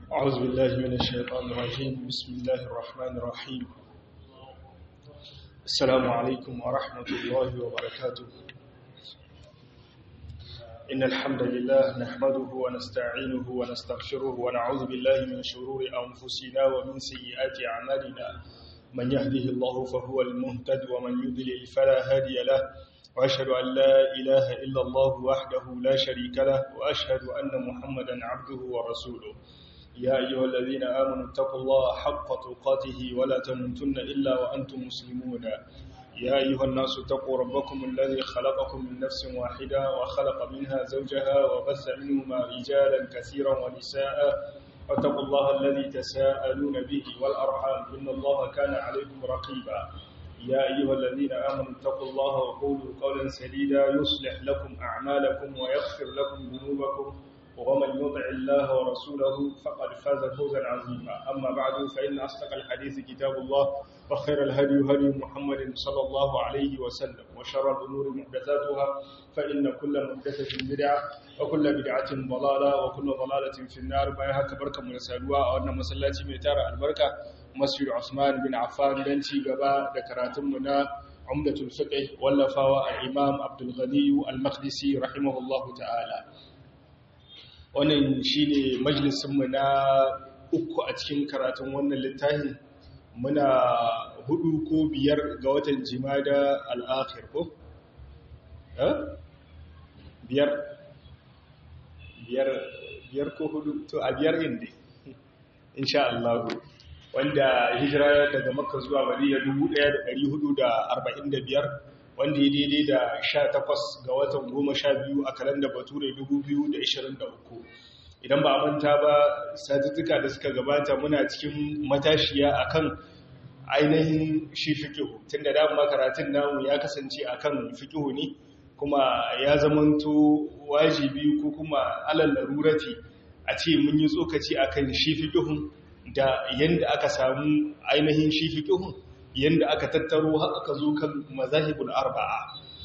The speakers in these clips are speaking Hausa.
أعوذ بالله من الشيطان الرجيم بسم الله الرحمن الرحيم السلام عليكم ورحمة الله وبركاته إن الحمد لله نحمده ونستعينه ونستغفره ونعوذ بالله من شرور أنفسنا ومن سيئات أعمالنا من يهده الله فهو المهتد ومن يضلل فلا هادي له وأشهد أن لا إله إلا الله وحده لا شريك له وأشهد أن محمدا عبده ورسوله يا أيها الذين آمنوا اتقوا الله حق تقاته ولا تموتن إلا وأنتم مسلمون يا أيها الناس اتقوا ربكم الذي خلقكم من نفس واحدة وخلق منها زوجها وبث منهما رجالا كثيرا ونساء واتقوا الله الذي تساءلون به والأرحام إن الله كان عليكم رقيبا يا أيها الذين آمنوا اتقوا الله وقولوا قولا سديدا يصلح لكم أعمالكم ويغفر لكم ذنوبكم ومن يطع الله ورسوله فقد فاز فوزا عظيما أما بعد فإن أصدق الحديث كتاب الله وخير الهدي هدي محمد صلى الله عليه وسلم وشر الأمور محدثاتها فإن كل محدثة بدعة وكل بدعة ضلالة وكل ضلالة في النار بايها كبركة من سالوا أو أن مسلاتي ميتار البركة مسجد عثمان بن عفان دنتي قبا ذكراتمنا عمدة الفقه واللفاوى الإمام عبد الغني المقدسي رحمه الله تعالى wannan shi ne majalisunmu na uku a cikin karatun wannan littafin muna hudu ko biyar ga watan jimada al'akhir ko? biyar biyar ko hudu to a biyar inda insha Allah wanda hijira daga makka zuwa madina 1445 wanda ya daidai da 18 ga watan 12 a kalanda bature 2023 idan ba a manta ba satuttuka da suka gabata muna cikin matashiya akan ainihin shi fikihu tun da dama karatun namu ya kasance akan fikihu ne kuma ya zamanto wajibi ko kuma alal larurati a ce mun yi tsokaci akan shi fikihun da yanda aka samu ainihin shi fikihun yanda aka tattaro har aka zo kan mazahibul arba'a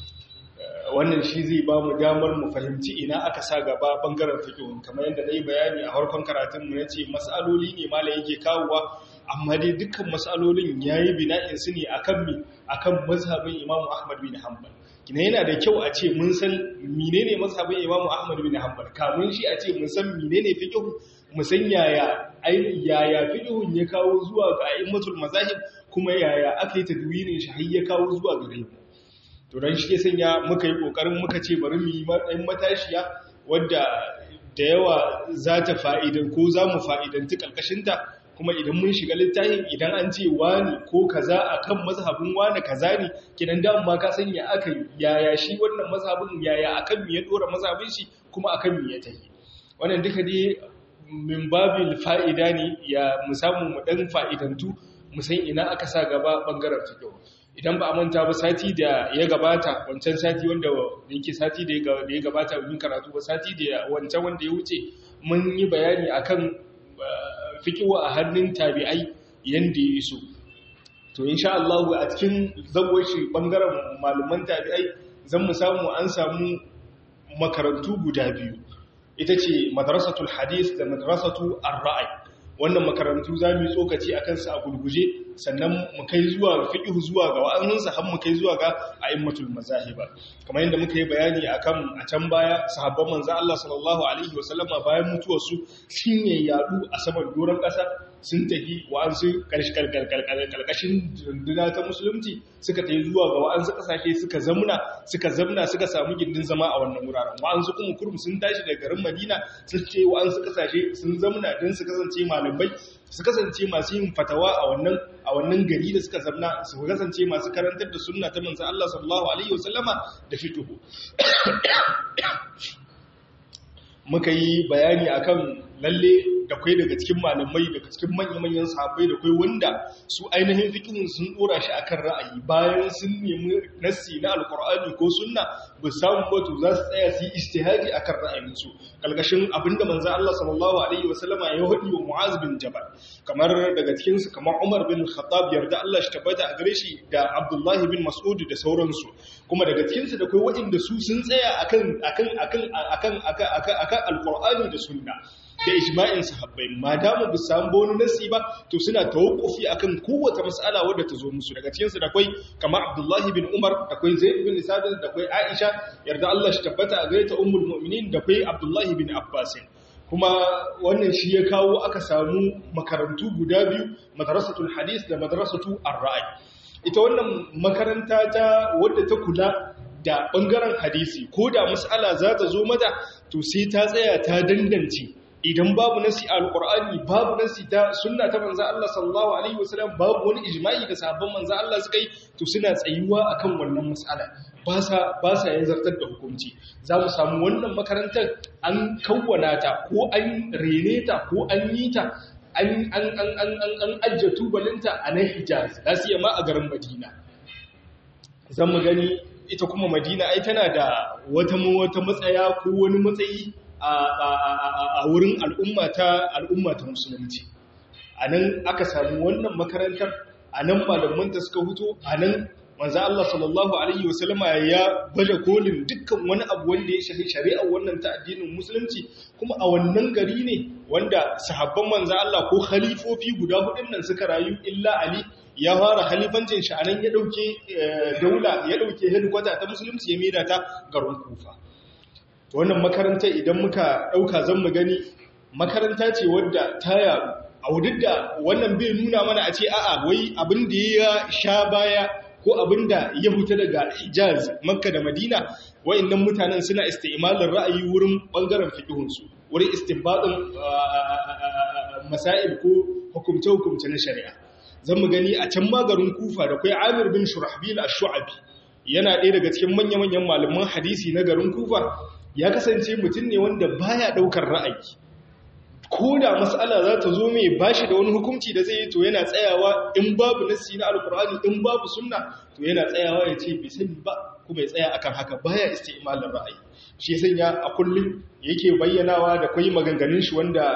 wannan shi zai ba mu damar mu fahimci ina aka sa gaba bangaren fiqh kamar yadda nayi bayani a farkon karatun mu nace masaloli ne malai yake kawowa amma dai dukkan masalolin yayi bina'in su ne akan mi akan mazhabin Imam Ahmad bin Hanbal kina yana da kyau a ce mun san menene mazhabin Imam Ahmad bin Hanbal kamun shi a ce mun san menene fiqh mu san yaya yaya fiqhun ya kawo zuwa ga a'immatul mazahib kuma yaya aka yi tadwinin shi har ya kawo zuwa gare mu to dan shi ke sanya muka yi kokarin muka ce bari mu yi matsayin matashiya wadda da yawa za ta fa'idan ko za mu fa'idanti kalkashinta kuma idan mun shiga littafin idan an ce wani ko kaza akan mazhabin wani kaza ne kidan da amma ka sanya aka yaya shi wannan mazhabin yaya akan me ya dora mazhabin shi kuma akan me ya tafi wannan duka dai min babil fa'ida ne ya mu samu mu dan fa'idantu mu san ina aka sa gaba bangaren fiqh idan ba a manta ba sati da ya gabata wancan sati wanda yake sati da ya gabata mun karatu ba sati da wancan wanda ya wuce mun yi bayani akan fikiwa a hannun tabi'ai yanda ya iso to insha Allah a cikin zawashi bangaren malaman tabi'ai zan mu samu an samu makarantu guda biyu ita ce madrasatul hadith da madrasatu ar-ra'i wannan makarantu za mu yi tsokaci a kansu a gulguje sannan mu kai zuwa fiƙihu zuwa ga wa'anninsa har mu kai zuwa ga a'immatul mazahiba kamar yadda muka yi bayani akan a can baya sahabban manzo Allah sallallahu alaihi wasallama bayan mutuwar su sun yi yadu a saman doron ƙasa sun tafi wa'ansu karkashin runduna ta musulunci suka tafi zuwa ga wa'ansu ƙasashe suka zamna suka zamna suka samu gindin zama a wannan wuraren wa'ansu kuma kurum sun tashi daga garin Madina sun ce wa'ansu ƙasashe sun zamna don su kasance malamai su kasance masu yin fatawa a wannan a wannan gari da suka zamna su kasance masu karantar da sunna ta manzo Allah sallallahu alaihi wasallama da fituhu muka yi bayani akan lalle da kai daga cikin malamai daga cikin manya-manyan sahabbai da kai wanda su ainihin fikihun sun dora shi akan ra'ayi bayan sun nemi nassi na alkur'ani ko sunna ba samu wato za su tsaya su yi istihadi akan ra'ayinsu kalgashin abinda manzo Allah sallallahu alaihi wasallama ya hadi wa Mu'az bin Jabal kamar daga cikin su kamar Umar bin Khattab yarda Allah shi tabbata a gare shi da Abdullah bin Mas'ud da sauransu kuma daga cikin su da kai waɗanda su sun tsaya akan akan akan akan akan akan alkur'ani da sunna da ijma'in sahabbai ma damu bu samu wani nasi ba to suna tawakkufi akan kowace mas'ala wadda ta zo musu daga cikin su da akwai kamar Abdullahi bin Umar da akwai Zaid bin Sabit da akwai Aisha yarda Allah shi tabbata a gaita ummul mu'minin da akwai Abdullahi bin Abbas kuma wannan shi ya kawo aka samu makarantu guda biyu madrasatul hadis da madrasatu ar-ra'i ita wannan makaranta ta wadda ta kula da ɓangaren hadisi ko da mas'ala za ta zo mata to sai ta tsaya ta dandance idan babu nasi a alƙur'ani babu nasi ta sunna ta manzo Allah sallallahu alaihi wasallam babu wani ijma'i da sahabban manzo Allah suka yi to suna tsayuwa akan wannan mas'ala ba sa ba sa yin zartar da hukunci za mu samu wannan makarantar an kawwana ta ko an rene ta ko an yi ta an an an an an ajje tubalinta a nan Hijaz lasiya ma a garin Madina zan mu gani ita kuma madina ai tana da wata wata matsaya ko wani matsayi a wurin al'umma ta al'umma ta musulunci a nan aka samu wannan makarantar a nan malamanta suka huto a nan manzo Allah sallallahu alaihi wasallama ya baje kolin dukkan wani abu wanda ya shafi shari'ar wannan ta addinin musulunci kuma a wannan gari ne wanda sahabban manzo Allah ko khalifofi guda hudun nan suka rayu illa Ali ya fara halifancin shi anan ya dauke daula ya dauke hedikwata ta musulunci ya mira ta garin Kufa wannan makaranta idan muka dauka zan mu gani makaranta ce wadda ta yaru a wudin da wannan bai nuna mana a ce a'a wai abin da ya sha baya ko abin da ya fita daga hijaz makka da madina wa'annan mutanen suna istimalin ra'ayi wurin bangaren fiƙihunsu wurin istinbadin masail ko hukumce-hukumce na shari'a zan mu gani a can magarin kufa da kai amir bin shurahbil ash-shu'abi yana ɗaya daga cikin manya-manyan malaman hadisi na garin kufa ya kasance mutum ne wanda baya ɗaukar ra'ayi ko da mas'ala za ta zo mai bashi da wani hukunci da zai yi to yana tsayawa in babu nassi na alkur'ani in babu sunna to yana tsayawa ya ce bai sani ba kuma ya tsaya akan haka baya istimalin ra'ayi shi ya sanya a kullum yake bayyanawa da kwai maganganun shi wanda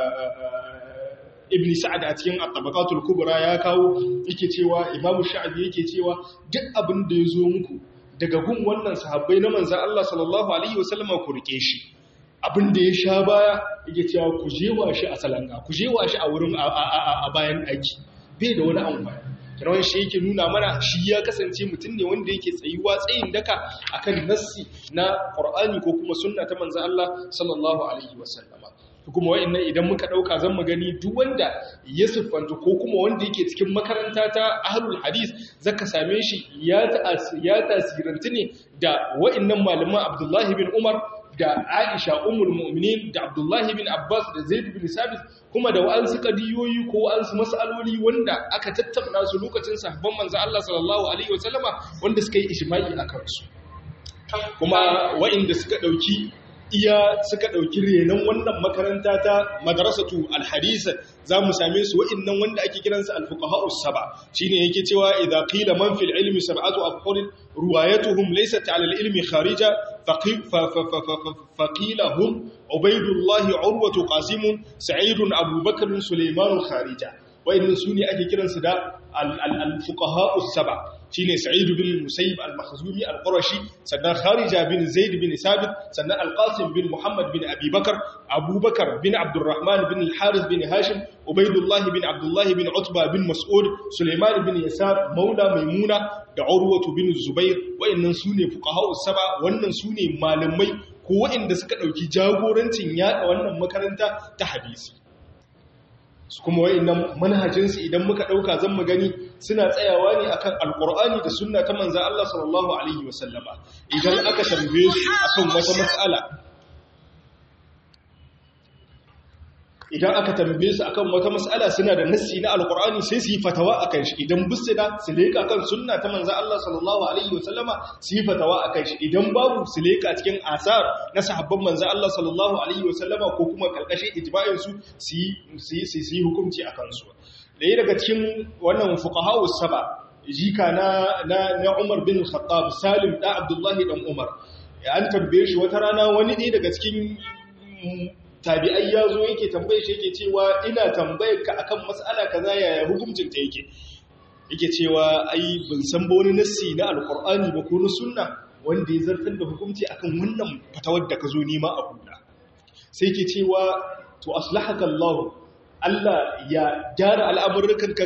ibn sa'ad a cikin at-tabaqatul kubra ya kawo yake cewa imam sha'abi yake cewa duk abin da ya zo muku daga gun wannan sahabbai na manzon Allah sallallahu alaihi wasallam ku rike shi abin da ya sha baya yake cewa ku jewa shi a salanga ku jewa shi a wurin a bayan aiki bai da wani amfani kiran shi yake nuna mana shi ya kasance mutum ne wanda yake tsayuwa tsayin daka akan nassi na Qur'ani ko kuma sunna ta manzo Allah sallallahu alaihi wasallama kuma wa'annan idan muka dauka zan mu gani duk wanda ya siffanta ko kuma wanda yake cikin makaranta ta ahlul hadis zaka same shi ya ya tasirantu ne da wa'annan malaman Abdullah bin Umar da Aisha ummul mu'minin da Abdullahi bin Abbas da Zaid bin Sabit kuma da wa'ansu kadiyoyi ko wa'ansu mas'aloli wanda aka tattauna su lokacin sahabban manzo Allah sallallahu alaihi wasallama wanda suka yi ijma'i akan su kuma wa'inda suka dauki iya suka dauki renon wannan makaranta ta madrasatu alhadith zamu same su wa'innan wanda ake kiransu alfuqaha us-saba shine yake cewa idza qila man fil ilmi sab'atu afqar ruwayatuhum laysat 'ala al-ilmi kharija فقيل هم عبيد الله عروة قاسم سعيد أبو بكر سليمان خارجة وإن سوني أكي كرن سدا الفقهاء السبع شيني سعيد بن المسيب المخزومي القرشي سنة خارجة بن زيد بن ثابت سنة القاسم بن محمد بن أبي بكر أبو بكر بن عبد الرحمن بن الحارث بن هاشم عبيد الله بن عبد الله بن عتبة بن مسعود سليمان بن يسار مولى ميمونة da Urwatu bin Zubair wayannan sune fuqaha'us saba wannan sune malamai ko wayanda suka dauki jagorancin yada wannan makaranta ta hadisi su kuma wayannan manhajin su idan muka dauka zan mu gani suna tsayawa ne akan alqur'ani da sunna ta manzo Allah sallallahu alaihi wasallama idan aka tambaye su akan wata mas'ala idan aka tambaye su akan wata mas'ala suna da nassi na alqur'ani sai su yi fatawa akan shi idan busida su leka kan sunna ta manzo Allah sallallahu alaihi wasallama su yi fatawa akan shi idan babu su leka cikin asar na sahabban manzo Allah sallallahu alaihi wasallama ko kuma kalkashin ijma'in su su yi su yi hukunci akan su daya daga cikin wannan fuqaha'u saba jika na na Umar bin Khattab Salim da Abdullah dan Umar an tambaye shi wata rana wani ne daga cikin tabi'ai ya zo yake tambaye shi yake cewa ina tambayar ka akan mas'ala kaza yaya hukuncin ta yake yake cewa ai ban san ba wani nassi na alqur'ani ba ko na sunna wanda ya zartar da hukunci akan wannan fatawar da ka zo nima a huda sai yake cewa to aslahaka Allah Allah ya gyara al'amurrukan ka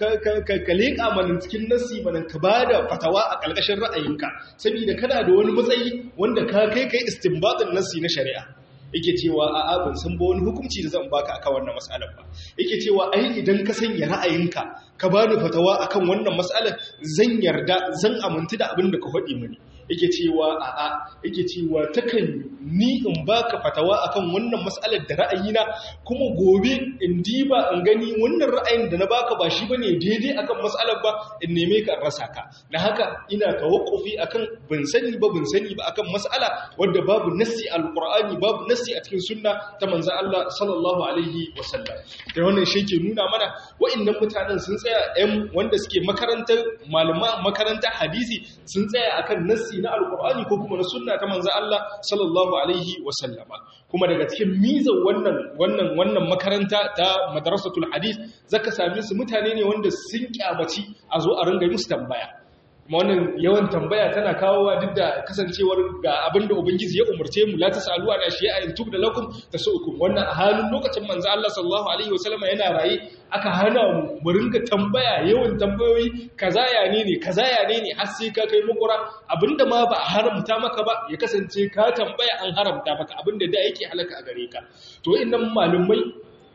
ka leƙa manin cikin nasi manin ka ba da fatawa a ƙarƙashin ra'ayinka saboda kana da wani matsayi wanda ka kai kai istinbatin nasi na shari'a yake cewa a abin sun ba wani hukunci da zan baka akan wannan mas'alar ba yake cewa ai idan ka sanya ra'ayinka ka bani fatawa akan wannan mas'alar zan yarda zan amintu da abin da ka faɗi mini yake cewa a'a yake cewa takan ni in baka fatawa akan wannan mas'alar da ra'ayina kuma gobe in diba in gani wannan ra'ayin da na baka ba shi bane daidai akan mas'alar ba in neme ka rasa ka na haka ina tawakkufi akan bin sani ba bin sani ba akan mas'ala wanda babu nassi alqur'ani babu nassi a cikin sunna ta manzon Allah sallallahu alaihi wasallam da wannan shi ke nuna mana wa'annan mutanen sun tsaya ɗan wanda suke makarantar malama makarantar hadisi sun tsaya akan nassi na alkur'ani ko kuma na sunna ta manzo Allah sallallahu alaihi wasallama kuma daga cikin mizan wannan wannan wannan makaranta ta madrasatul hadith zaka same su mutane ne wanda sun kyamaci a zo a ringa musu tambaya kuma wannan yawan tambaya tana kawowa duk da kasancewar ga abinda ubangiji ya umarce mu la tasalu ana shi'a in tubda lakum tasukum wannan a halin lokacin manzo Allah sallallahu alaihi wasallama yana raye aka hana mu mu ringa tambaya yawan tambayoyi kaza ya ne ne kaza ya ne ne har sai ka kai makura abinda ma ba a haramta maka ba ya kasance ka tambaya an haramta maka abinda da yake halaka a gare ka to innan malumai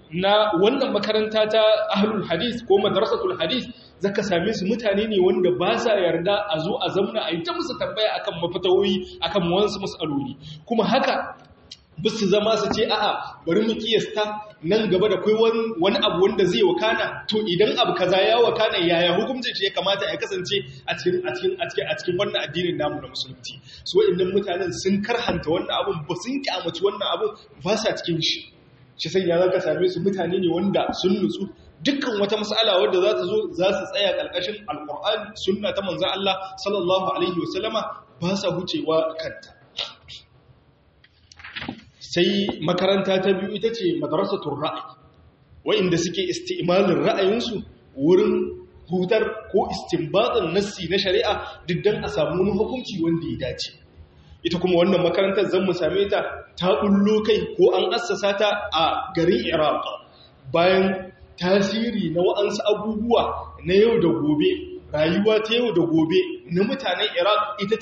na wannan makaranta ta ahlul hadith ko madrasatul hadith zaka same su mutane ne wanda ba sa yarda a zo a zamna a yi ta musu tambaya akan mafatawoyi akan wasu mas'aloli kuma haka bisu zama su ce a'a bari mu kiyasta nan gaba da kai wani abu wanda zai wakana to idan abu kaza ya wakana yaya hukuncin shi ya kamata ya kasance a cikin a cikin a cikin a cikin wannan addinin namu na musulunci so idan mutanen sun karhanta wannan abun ba sun kyamaci wannan abun ba sa cikin shi shi sai ya zaka same su mutane ne wanda sun nutsu dukkan wata mas'ala wadda za ta zo za su tsaya ƙarƙashin alƙur'ani sunna ta manzan Allah sallallahu alaihi wasallama ba sa hucewa kanta sai makaranta ta biyu ita ce madrasatul ra'ayi wa'inda suke isti'malin ra'ayinsu wurin hutar ko istinbatin nassi na shari'a duk dan a samu wani hukunci wanda ya dace ita kuma wannan makarantar zan mu same ta ta bullo kai ko an assasa ta a garin Iraq bayan tasiri na wa'ansu abubuwa na yau da gobe rayuwa ta yau da gobe na mutanen iraq ita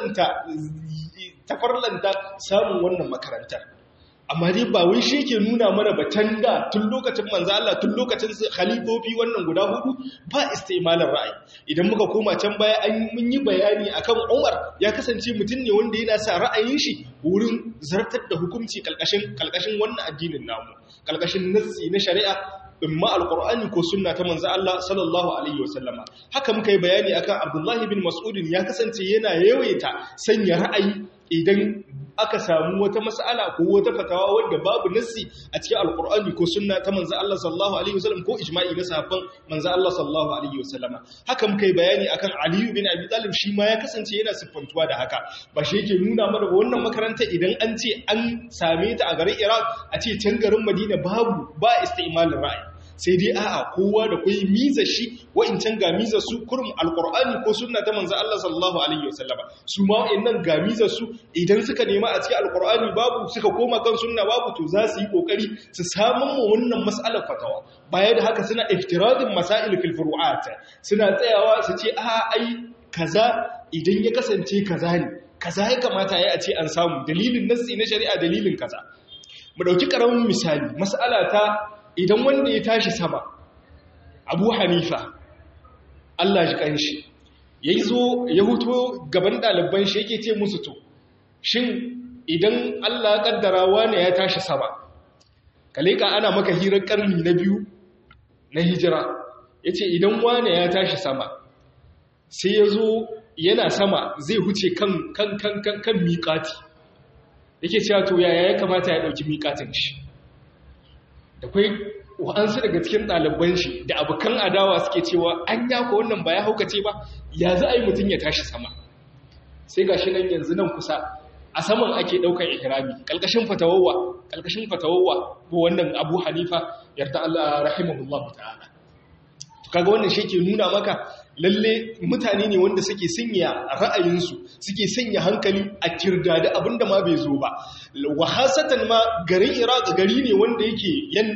ta farlanta samun wannan makarantar amma dai ba wai shi ke nuna mana batan da tun lokacin manzo Allah tun lokacin khalifofi wannan guda hudu ba istimalar ra'ayi idan muka koma can baya an mun yi bayani akan Umar ya kasance mutum ne wanda yana sa ra'ayin shi wurin zartar da hukunci kalkashin kalkashin wannan addinin namu kalkashin nassi na shari'a imma alqur'ani ko sunna ta manzo Allah sallallahu alaihi wasallama haka muka yi bayani akan Abdullahi bin Mas'ud ya kasance yana yawaita sanya ra'ayi idan aka samu wata mas'ala ko wata fatawa wanda babu nassi a cikin alqur'ani ko sunna ta manzo Allah sallallahu alaihi wasallam ko ijma'i na sahabban manzo Allah sallallahu alaihi wasallama haka muka yi bayani akan Ali bin Abi Talib shi ma ya kasance yana siffantuwa da haka ba shi yake nuna mana ba wannan makaranta idan an ce an same ta a garin Iraq a ce can garin Madina babu ba istimalin ra'ayi sai dai a'a kowa da kai miza shi wa'incan ga miza su kurum alqur'ani ko sunna ta manzo Allah sallallahu alaihi wasallama su ma wa'annan ga miza su idan suka nema a cikin alqur'ani babu suka koma kan sunna babu to za su yi kokari su samu mu wannan mas'alar fatawa baya da haka suna iftiradin masail fil furu'at suna tsayawa su ce a'a ai kaza idan ya kasance kaza ne kaza ya kamata ya a ce an samu dalilin nassi na shari'a dalilin kaza mu dauki karamin misali mas'ala ta idan wanda ya tashi sama abu hanifa Allah shi kanshi ya zo ya huto gaban ɗaliban shi yake ce musu to shin idan Allah ƙaddara wane ya tashi sama kaleka ana maka hirar ƙarni na biyu na hijira ya ce idan wane ya tashi sama sai ya zo yana sama zai huce kan kan kan kan kan miƙati yake cewa to yaya ya kamata ya ɗauki miƙatin shi da kwai wa'ansu daga cikin ɗaliban shi da abokan adawa suke cewa an yako wannan ba ya haukace ba ya za a yi mutum ya tashi sama sai ga shi nan yanzu nan kusa a saman ake ɗaukar ihrami ƙalƙashin fatawawa ƙalƙashin fatawawa ko wannan abu hanifa yarda Allah rahimahullahu ta'ala kaga wannan shi ke nuna maka lalle mutane ne wanda suke sanya ra'ayinsu suke sanya hankali a kirdadi abinda ma bai zo ba wa hasatan ma garin iraq gari ne wanda yake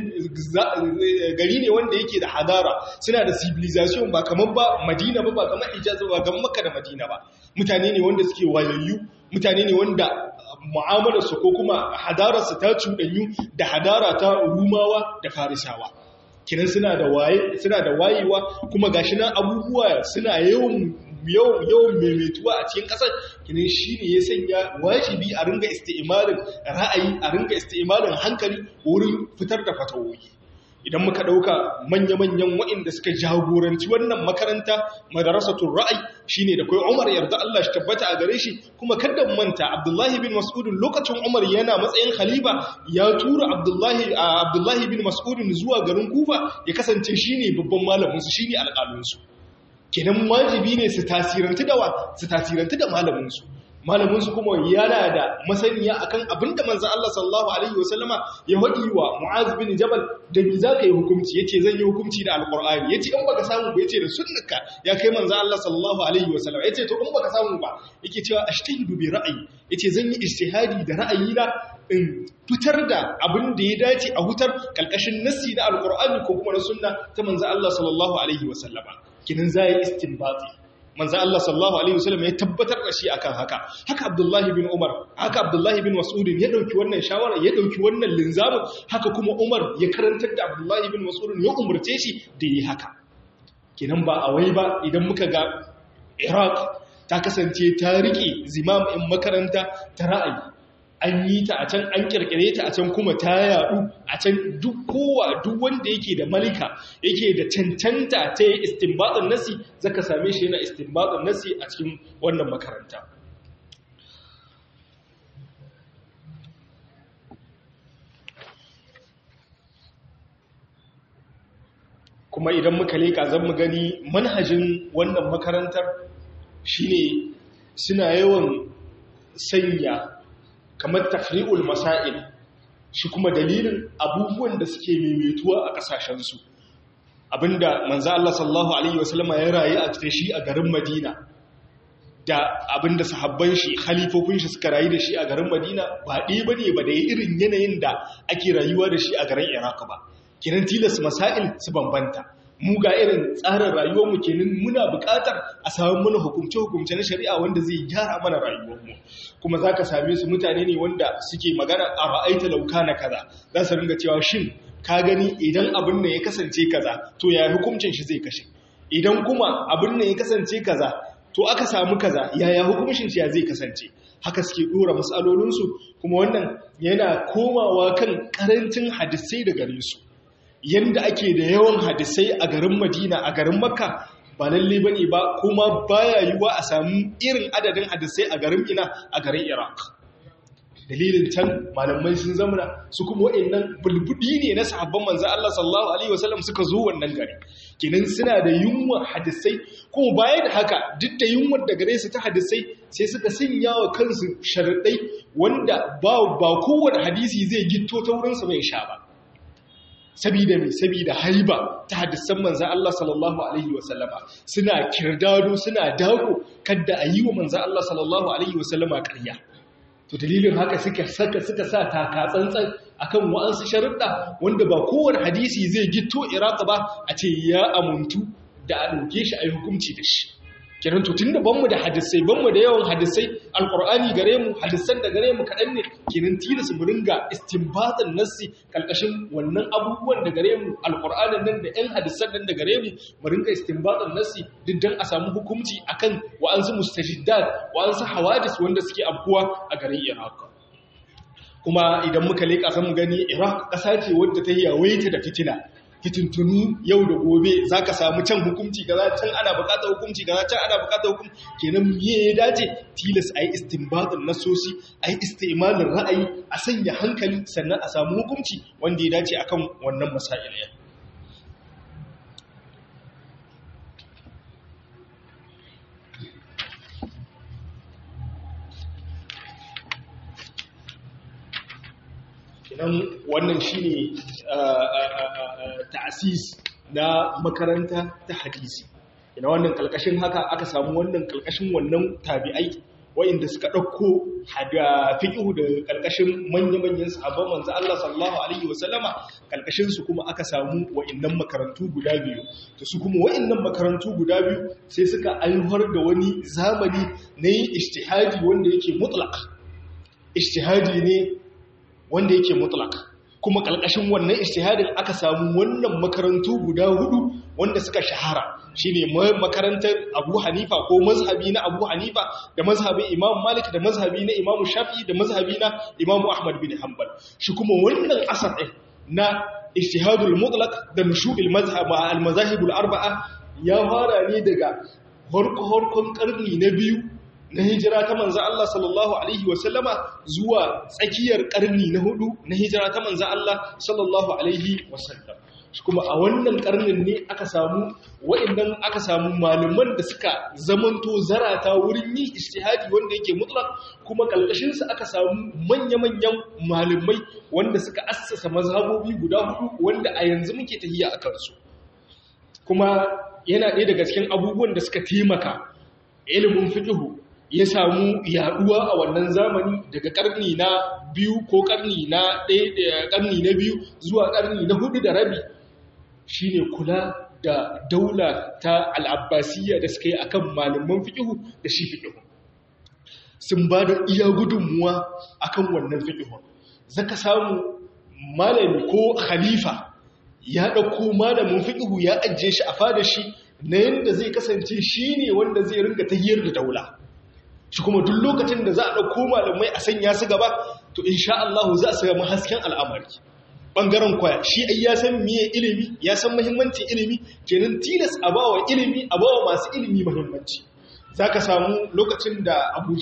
gari ne wanda yake da hadara suna da civilization ba kamar ba madina ba ba kamar hijaz ba kamar makka da madina ba mutane ne wanda suke wayayyu mutane ne wanda mu'amalarsu ko kuma hadararsu ta cuɗanyu da hadara ta rumawa da farisawa kinan suna da waye suna da wayewa kuma gashi nan abubuwa suna yawan yawan yawan maimaituwa a cikin kasar kinan shine ya sanya wajibi a ringa isti'malin ra'ayi a ringa isti'malin hankali wurin fitar da fatawoyi idan muka ɗauka manya-manyan waɗanda suka jagoranci wannan makaranta madarasatul ra'ayi shine da kai Umar yarda Allah shi tabbata a gare shi kuma kada manta Abdullahi bin Mas'ud lokacin Umar yana matsayin khalifa ya tura Abdullahi Abdullahi bin Mas'ud zuwa garin Kufa ya kasance shine babban malamin su shine alƙalin su kenan wajibi ne su tasirantu da wa su tasirantu da malamin su malamin su kuma yana da masaniya akan abinda manzo Allah sallallahu alaihi wasallama ya wadi wa Mu'az bin Jabal da me zaka yi hukunci yace zan yi hukunci da alqur'ani yace in baka samu ba yace da sunnaka ya kai manzo Allah sallallahu alaihi wasallama yace to in baka samu ba yake cewa ashtahidu bi ra'ayi yace zan yi ijtihadi da ra'ayina in fitar da abin da ya dace a hutar kalkashin nassi na alqur'ani ko kuma na sunna ta manzo Allah sallallahu alaihi wasallama kinin zai istinbati manzo Allah sallallahu alaihi wasallam ya tabbatar da shi akan haka haka Abdullahi bin Umar haka Abdullahi bin Mas'ud ya dauki wannan shawara ya dauki wannan linzamin haka kuma Umar ya karantar da Abdullahi bin Mas'ud ya umurce shi da yi haka kenan ba a wai ba idan muka ga Iraq ta kasance ta rike zimam in makaranta ta ra'ayi an yi ta a can an kirkire ta a can kuma ta yadu a can duk kowa duk wanda yake da malika yake da cancanta ta yi istinbatsin nasi zaka same shi yana istinbatsin nasi a cikin wannan makaranta kuma idan muka leka zan mu gani manhajin wannan makarantar shine suna yawan sanya kamar tafri'ul masail shi kuma dalilin abubuwan da suke maimaituwa a kasashensu abinda manzo Allah sallallahu alaihi wasallama ya rayu a cikin shi a garin Madina da abinda sahabban shi khalifofin shi suka rayu da shi a garin Madina ba ɗaya bane ba da irin yanayin da ake rayuwa da shi a garin Iraq ba kiran tilas masail su bambanta mu ga irin tsarin rayuwarmu kenan muna buƙatar a samu mana hukumce-hukumce na shari'a wanda zai gyara mana rayuwarmu kuma za ka same su mutane ne wanda suke magana a ra'aita lauka na kaza za su ringa cewa shin ka gani idan abin nan ya kasance kaza to ya hukuncin shi zai kashe idan kuma abin nan ya kasance kaza to aka samu kaza yaya hukuncin shi ya zai kasance haka suke dora matsalolinsu kuma wannan yana komawa kan karancin hadisai da gare su yanda ake da yawan hadisai a garin Madina a garin Makka ba lalle bane ba kuma baya yiwa a samu irin adadin hadisai a garin Ina a garin Iraq dalilin can malamai sun zamana su kuma waɗannan bulbudi ne na sahabban manzo Allah sallallahu alaihi wasallam suka zo wannan gari kenan suna da yunwa hadisai kuma baya da haka duk da yunwar da gare su ta hadisai sai suka sanya wa kansu sharadai wanda ba ba kowane hadisi zai gitto ta wurin sa bai sha ba sabida mai sabida haiba ta hadisan manzan Allah sallallahu Alaihi wasallama suna kirdado suna dago kadda a yi wa manzan Allah sallallahu Alaihi wasallama ƙarya to dalilin haka suka saka suka sa taka tsantsan akan wa'ansu sharuɗa wanda ba kowane hadisi zai gito iraka ba a ce ya amuntu da a ɗauke shi a yi hukunci da shi kenan to tunda banmu da hadisai banmu da yawan hadisai alqur'ani gare mu hadisan da gare mu kadan ne kenan tilas mu ringa istinbatan nassi kalkashin wannan abubuwan da gare mu alqur'anin nan da ɗan hadisan nan da gare mu mu ringa istinbatan nassi duk dan a samu hukunci akan wa'ansu mustajiddat wa'ansu hawadis wanda suke afkuwa a garin Iraq kuma idan muka leka san mu gani Iraq ƙasa ce wadda ta yawaita da fitina fitintunu yau da gobe za ka samu can hukunci gaza can ana bukatar hukunci gaza can ana bukatar hukunci kenan miye ya dace tilas a yi istimbatin nasosi a yi istimalin ra'ayi a sanya hankali sannan a samu hukunci wanda ya dace akan wannan masail ya kenan wannan shine ta'asis na makaranta ta hadisi ina wannan kalkashin haka aka samu wannan kalkashin wannan tabi'ai wa'inda suka ɗauko hada fiƙihu da ƙalƙashin manya-manyan sahabban manzo Allah sallallahu alaihi wasallama ƙalƙashin su kuma aka samu wa'innan makarantu guda biyu to su kuma wa'innan makarantu guda biyu sai suka aiwar da wani zamani na yin ijtihadi wanda yake mutlaq ijtihadi ne wanda yake mutlaq kuma ƙalƙashin wannan ijtihadin aka samu wannan makarantu guda hudu wanda suka shahara shine makarantar Abu Hanifa ko mazhabi na Abu Hanifa da mazhabin Imam Malik da mazhabi na Imam Shafi'i da mazhabi na Imam Ahmad bin Hanbal shi kuma wannan asar ɗin na ijtihadul mutlaq da nushu'il mazhab al mazahibul arba'a ya fara ne daga horko-horkon karni na biyu na hijira ta manzo Allah sallallahu alaihi wasallama zuwa tsakiyar karni na hudu na hijira ta manzo Allah sallallahu alaihi wasallam kuma a wannan karnin ne aka samu wa'annan aka samu malaman da suka zamanto zarata wurin yi ijtihadi wanda yake mutlaq kuma kalkashin su aka samu manya-manyan malamai wanda suka assasa mazhabobi guda hudu wanda a yanzu muke tahiya akan su kuma yana ɗaya daga cikin abubuwan da suka taimaka ilimin fiqhu ya samu yaduwa a wannan zamani daga karni na biyu ko karni na ɗaya karni na biyu zuwa karni na hudu da rabi shine kula da daula ta al'abbasiyya da suka yi akan malaman fiƙihu da shi fiƙihu sun ba da iya gudunmuwa akan wannan fiƙihun zaka samu malami ko khalifa ya ɗauko malamin fiƙihu ya ajiye shi a fada shi na yadda zai kasance shi ne wanda zai ringa tahiyar da daula shi kuma duk lokacin da za a ɗauko malamai a sanya su gaba to insha Allah za a samu hasken al'amari ɓangaren kwaya shi ai ya san miye ilimi ya san muhimmancin ilimi kenan tilas a bawa ilimi a bawa masu ilimi muhimmanci za ka samu lokacin da abu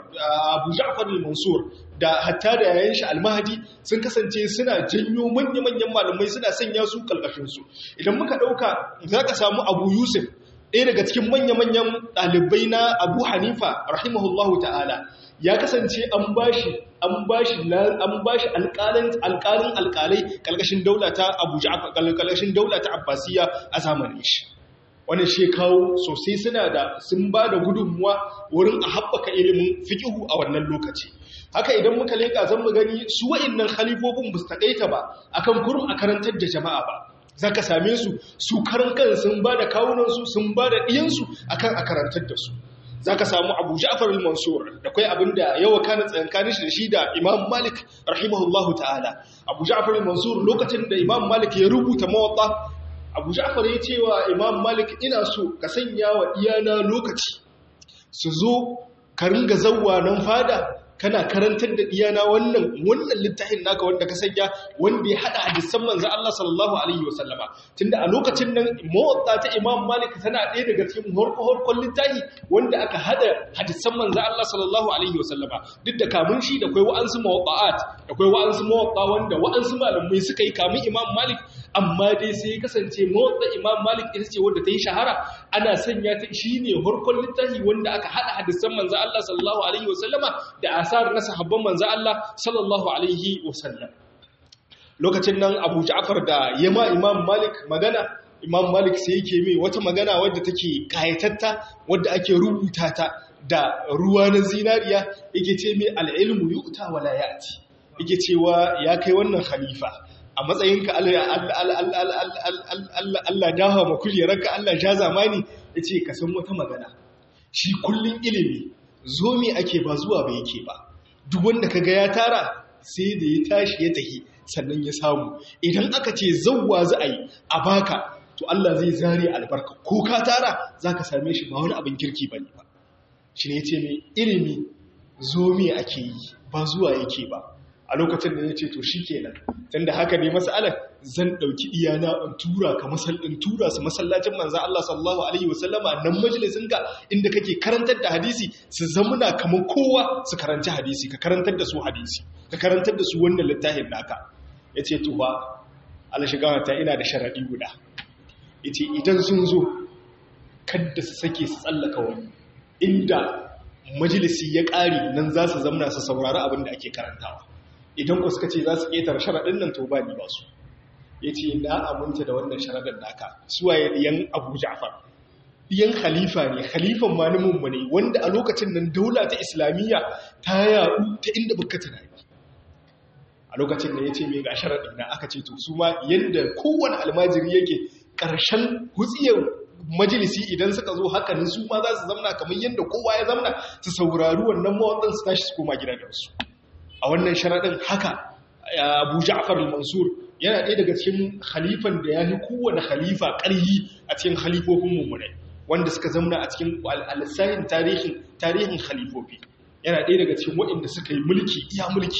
ja'far al-mansur da hatta da yayin shi al-mahdi sun kasance suna janyo manya-manyan malamai suna sanya su kalkashinsu idan muka ɗauka za ka samu abu yusuf ɗaya daga cikin manya-manyan ɗalibai na abu hanifa rahimahullahu ta'ala ya kasance an bashi an bashi an bashi alƙalin alƙalin alƙalai kalkashin daula ta Abu Ja'far kalkashin daula ta Abbasiya a zamanin shi wannan shi kawo sosai suna da sun ba da gudunmuwa wurin a haɓaka ilimin fiqhu a wannan lokaci haka idan muka leka zan mu gani su wa'annan khalifofin ba su takaita ba akan kurum a karantar da jama'a ba zaka same su su karan kan sun ba da kawunan su sun ba da diyansu akan a karantar da su za ka samu abu ja'far al-mansur da kai abin da yawa kana tsayankanin shi da shi da imam malik rahimahullahu ta'ala abu ja'far al-mansur lokacin da imam malik ya rubuta mawatta abu ja'far ya ce wa imam malik ina so ka sanya wa iyana lokaci su zo ka ringa zawwa nan fada kana karantar da iyana wannan wannan littafin naka wanda ka sanya wanda ya hada hadisan manzo Allah sallallahu alaihi wasallama tunda a lokacin nan muwatta ta Imam Malik tana ɗaya daga cikin horko-horkon littafi wanda aka hada hadisan manzo Allah sallallahu alaihi wasallama duk da kamun shi da kai wa'ansu muwatta'at da kai wa'ansu muwatta wanda wa'ansu malamai suka yi kamun Imam Malik amma dai sai ya kasance muwatta Imam Malik ita ce wanda ta yi shahara ana sanya ta shine horkon littafi wanda aka hada hadisan manzo Allah sallallahu alaihi wasallama da asar na sahabban manzo Allah sallallahu alaihi wasallam lokacin nan Abu Ja'far da yama Imam Malik magana Imam Malik sai yake mai wata magana wadda take kayatatta wadda ake rubuta ta da ruwa na zinariya yake ce mai al-ilmu yu'ta wala ya'ti yake cewa ya kai wannan khalifa a matsayinka Allah dawa ma kujerarka Allah ja zamani yace ka san wata magana shi kullun ilimi zo me ake ba zuwa ba yake ba duk wanda kaga ya tara sai da ya tashi ya tahi sannan ya samu idan aka ce zawwa za a yi a baka to Allah zai zare albarka ko ka tara zaka same shi ba wani abin kirki bane ba shi ne yace mai ilimi zo me ake yi ba zuwa yake ba a lokacin da ya ce to shi kenan tunda haka ne masalar zan ɗauki iyana in tura ka in tura su masallacin manzan Allah sallallahu alaihi wasallama nan majalisin ka inda kake karantar da hadisi su zamuna kamar kowa su karanci hadisi ka karantar da su hadisi ka karantar da su wannan littafin naka ya ce to ba ala shiga ta ina da sharaɗi guda ya ce idan sun zo kadda su sake su tsallaka wani inda majalisi ya ƙare nan za su zamna su saurari abin da ake karantawa idan ku suka ce za su ƙetare sharaɗin nan to ba ni ba su ya ce na aminta da wannan sharaɗin naka suwaye ɗiyan abu ja'far ɗiyan khalifa ne khalifan ma na mummune wanda a lokacin nan daula ta islamiyya ta yaɗu ta inda baka tunani a lokacin da ya ce mai ga sharaɗi na aka ce to su ma yadda kowane almajiri yake ƙarshen hutsiyar majalisi idan suka zo hakanin su ma za su zamna kamar yadda kowa ya zamna su saurari wannan mawaɗin su tashi su koma gidajensu a wannan sharaɗin haka abu ja'far al-mansur yana ɗaya daga cikin khalifan da ya fi kowane khalifa ƙarhi a cikin khalifofin mummunai wanda suka zamna a cikin alisahin tarihin tarihin khalifofi yana ɗaya daga cikin waɗanda suka yi mulki iya mulki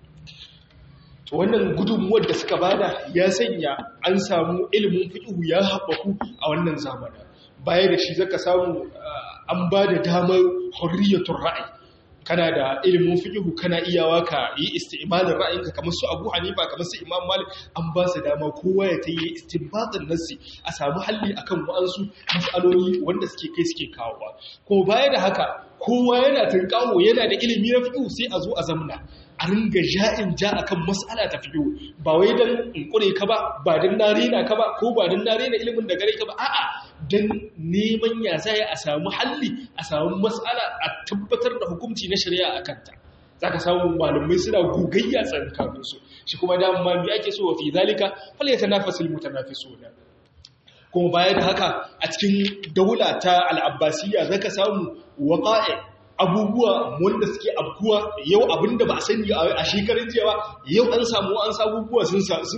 to wannan gudunmuwar da suka bada ya sanya an samu ilimin fiqh ya haɓaku a wannan zamanin baya da shi zaka samu an ba da damar hurriyatul ra'ayi kana da ilimin fiqh kana iyawa ka yi isti'malin ra'ayinka kamar su Abu Hanifa kamar su Imam Malik an ba su dama kowa ya tayi istinbatin nassi a samu halli akan wa'ansu mas'aloli wanda suke kai suke kawowa ko baya da haka kowa yana tunkawo yana da ilimi na fiqh sai a zo a zamna a ringa ja'in ja akan mas'ala ta fiqh ba wai dan in kure ka ba ba dan na rena ka ba ko ba dan na rena ilimin da gare ka ba a'a dan neman ya zai a samu halli a samu mas'ala a tabbatar da hukunci na shari'a akan ta zaka samu malamai suna gogayya tsakanin su shi kuma da ma me ake so wa fi zalika fal yatanafasul mutanafisun kuma bayan haka a cikin daula ta al-abbasiyya zaka samu waqa'i abubuwa wanda suke abkuwa yau abinda ba a sani a shekarun jiya ba yau an samu an abubuwa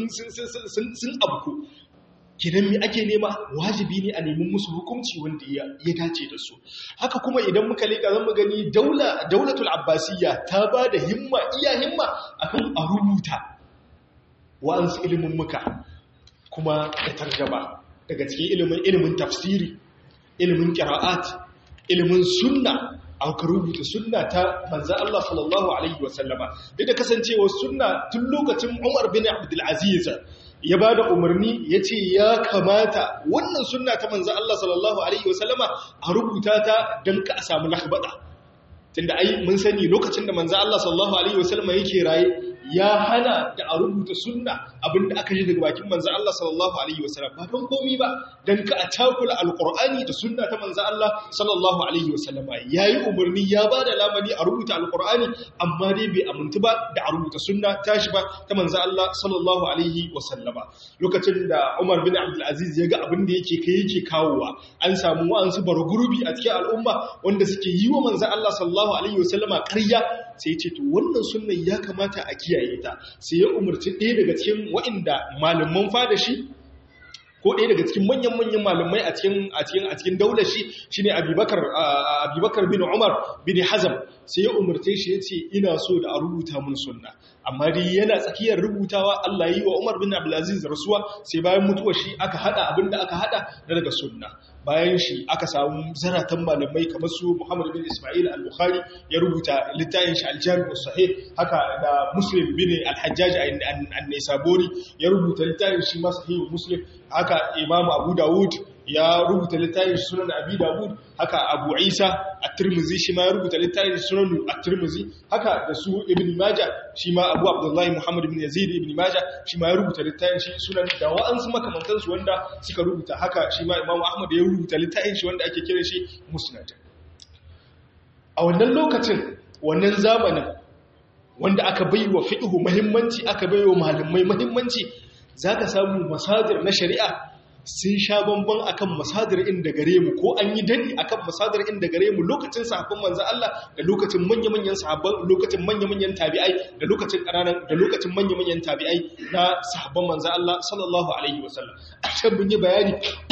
sun abku kidan mi ake nema wajibi ne a neman musu hukunci wanda ya dace da su haka kuma idan muka leka zan gani daula daulatul abbasiyya ta ba da himma iya himma akan a rubuta wa'ansu ilimin muka kuma da tarjaba daga cikin ilimin ilimin tafsiri ilimin qira'at ilimin sunna aka rubuta sunna ta manzo Allah sallallahu alaihi wasallama duk da kasancewar sunna tun lokacin Umar bin Abdul Aziz ya bada umarni yace ya kamata wannan sunna ta manzo Allah sallallahu alaihi wasallama a rubuta ta dan ka samu lahbada tunda ai mun sani lokacin da manzo Allah sallallahu alaihi wasallama yake raye ya hana da a rubuta sunna abinda aka ji daga bakin manzo Allah sallallahu alaihi wasallam ba don komi ba dan ka a takula alqur'ani da sunna ta manzo Allah sallallahu alaihi wasallama yayi umarni ya bada lamani a rubuta alqur'ani amma dai bai amintu ba da a rubuta sunna tashi ba ta manzo Allah sallallahu alaihi wasallama lokacin da Umar bin Abdul Aziz ya ga abin da yake kai yake kawowa an samu wa'ansu bargurbi a cikin al'umma wanda suke yi wa manzo Allah sallallahu alaihi wasallama ƙarya sai ce to wannan sunnan ya kamata a kiyaye ta sai ya umarci ɗaya daga cikin waɗanda malaman fada shi ko ɗaya daga cikin manyan-manyan malamai a cikin a cikin a cikin daular shi shine Abubakar Abubakar bin Umar bin Hazm sai ya umarce shi yace ina so da a rubuta mun sunna amma dai yana tsakiyar rubutawa Allah yi wa Umar bin Abdul Aziz rasuwa sai bayan mutuwar shi aka hada abinda aka hada daga sunna bayan shi aka samu zaratan malamai kamar su Muhammad bin Ismail al-Bukhari ya rubuta littafin shi al-Jami' sahih haka da Muslim bin al-Hajjaj an-Naisaburi ya rubuta littafin shi ma sahih Muslim haka Imam Abu Dawud ya rubuta littafin sunan Abi Dawud haka Abu Isa at-Tirmidhi shi ma ya rubuta littafin sunan at-Tirmidhi haka da su Ibn Majah shi ma Abu Abdullah Muhammad ibn Yazid ibn Majah shi ma ya rubuta littafin shi sunan da wa'ansu makamantan su wanda suka rubuta haka shi ma Imam Ahmad ya rubuta littafin shi wanda ake kira shi Musnad a wannan lokacin wannan zamanin wanda aka baiwa fiqhu muhimmanci aka baiwa malamai muhimmanci zaka samu masadir na shari'a sun sha bamban akan masadar inda gare mu ko an yi dadi akan masadar inda gare mu lokacin sahabban manzo Allah da lokacin manya-manyan sahabban lokacin manya-manyan tabi'ai da lokacin ƙananan da lokacin manya-manyan tabi'ai na sahabban manzo Allah sallallahu alaihi wasallam a can mun yi bayani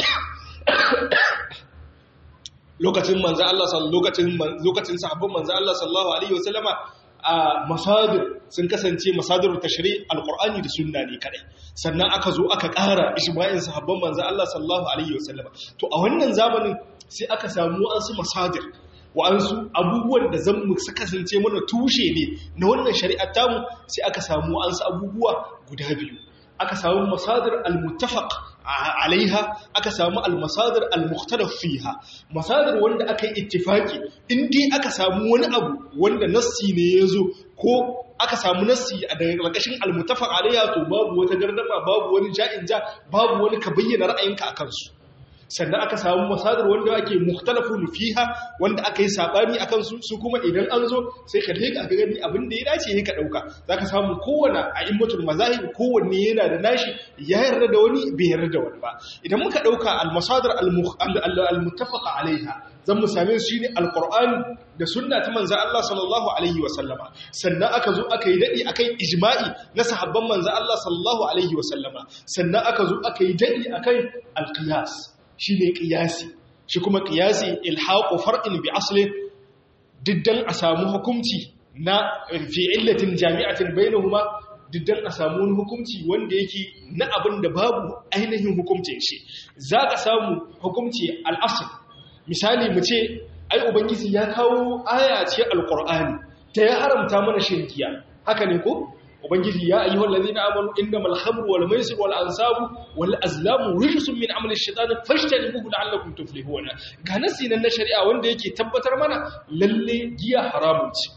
lokacin manzo Allah lokacin lokacin sahabban manzo Allah sallallahu alaihi wasallama a masadir sun kasance masadir tashri alqur'ani da sunna ne kadai sannan aka zo aka ƙara ijma'in sahabban manzo Allah sallallahu alaihi wasallam to a wannan zamanin sai aka samu wasu masadir wa'ansu abubuwan da zan mu kasance mana tushe ne na wannan shari'ar tamu sai aka samu wa'ansu abubuwa guda biyu aka samu masadir al-muttafaq alaiha aka samu al-masadir al-mukhtalaf fiha masadir wanda aka yi ittifaki in dai aka samu wani abu wanda nassi ne yazo ko aka samu nassi a daga ƙarƙashin al-muttafaq alaiha to babu wata gardama babu wani ja'in ja babu wani ka bayyana ra'ayinka akan su sannan aka samu masadar wanda ake mukhtalafun fiha wanda aka yi sabani akan su su kuma idan an zo sai ka leka ga gani abin da ya dace ne ka dauka zaka samu kowanne a'immatul mazahib kowanne yana da nashi ya yarda da wani bai yarda da wani ba idan muka dauka al-masadar al-muttafaqa alaiha zan mu same su shine al-qur'ani da sunna ta manzo Allah sallallahu alaihi wa sallama sannan aka zo aka yi dadi akan ijma'i na sahabban manzo Allah sallallahu alaihi wa sallama sannan aka zo aka yi dadi akan al-qiyas shine qiyasi shi kuma qiyasi ilhaqu far'in bi aslin diddan a samu hukunci na fi illatin jami'atin bainahuma diddan a samu wani hukunci wanda yake na abin da babu ainihin hukuncin shi za ka samu hukunci al'asir misali mu ce ai ubangiji ya kawo aya ce alƙur'ani ta ya haramta mana shirkiya haka ne ko ubangiji ya ayyuhal ladina amanu innamal khamru wal maisir wal ansabu wal azlamu rijsun min amali shaytan fajtanibuhu la'allakum tuflihuna ga nasi nan na shari'a wanda yake tabbatar mana lalle giya haramun ce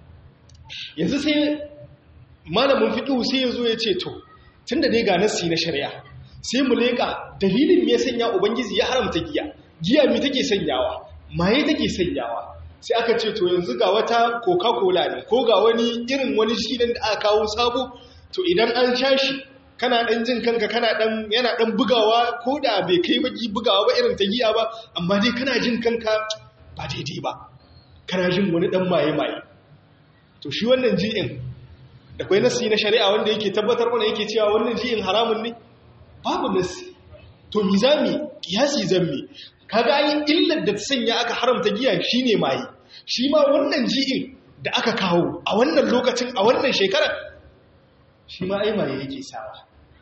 yanzu sai malamin fiqh sai yazo ya ce to tunda dai ga nasi na shari'a sai mu leka dalilin me ya sanya ubangiji ya haramta giya giya me take sanyawa maye take sanyawa sai aka ce to yanzu ga wata coca-cola ne ko ga wani irin wani shi da aka kawo sabo to idan an sha shi kana dan jin kanka kana dan yana dan bugawa ko da bai kai baki bugawa ba irin ta giya ba amma dai kana jin kanka ba daidai ba kana jin wani dan maye-maye to shi wannan ji'in da kwai nasi na shari'a wanda yake tabbatar mana yake cewa wannan ji'in haramun ne babu nasi to mi zami kiyasi zammi kaga ayin illar da ta sanya aka haramta giya shine maye shi ma wannan ji'in da aka kawo a wannan lokacin a wannan shekarar shi ma ai maye yake sawa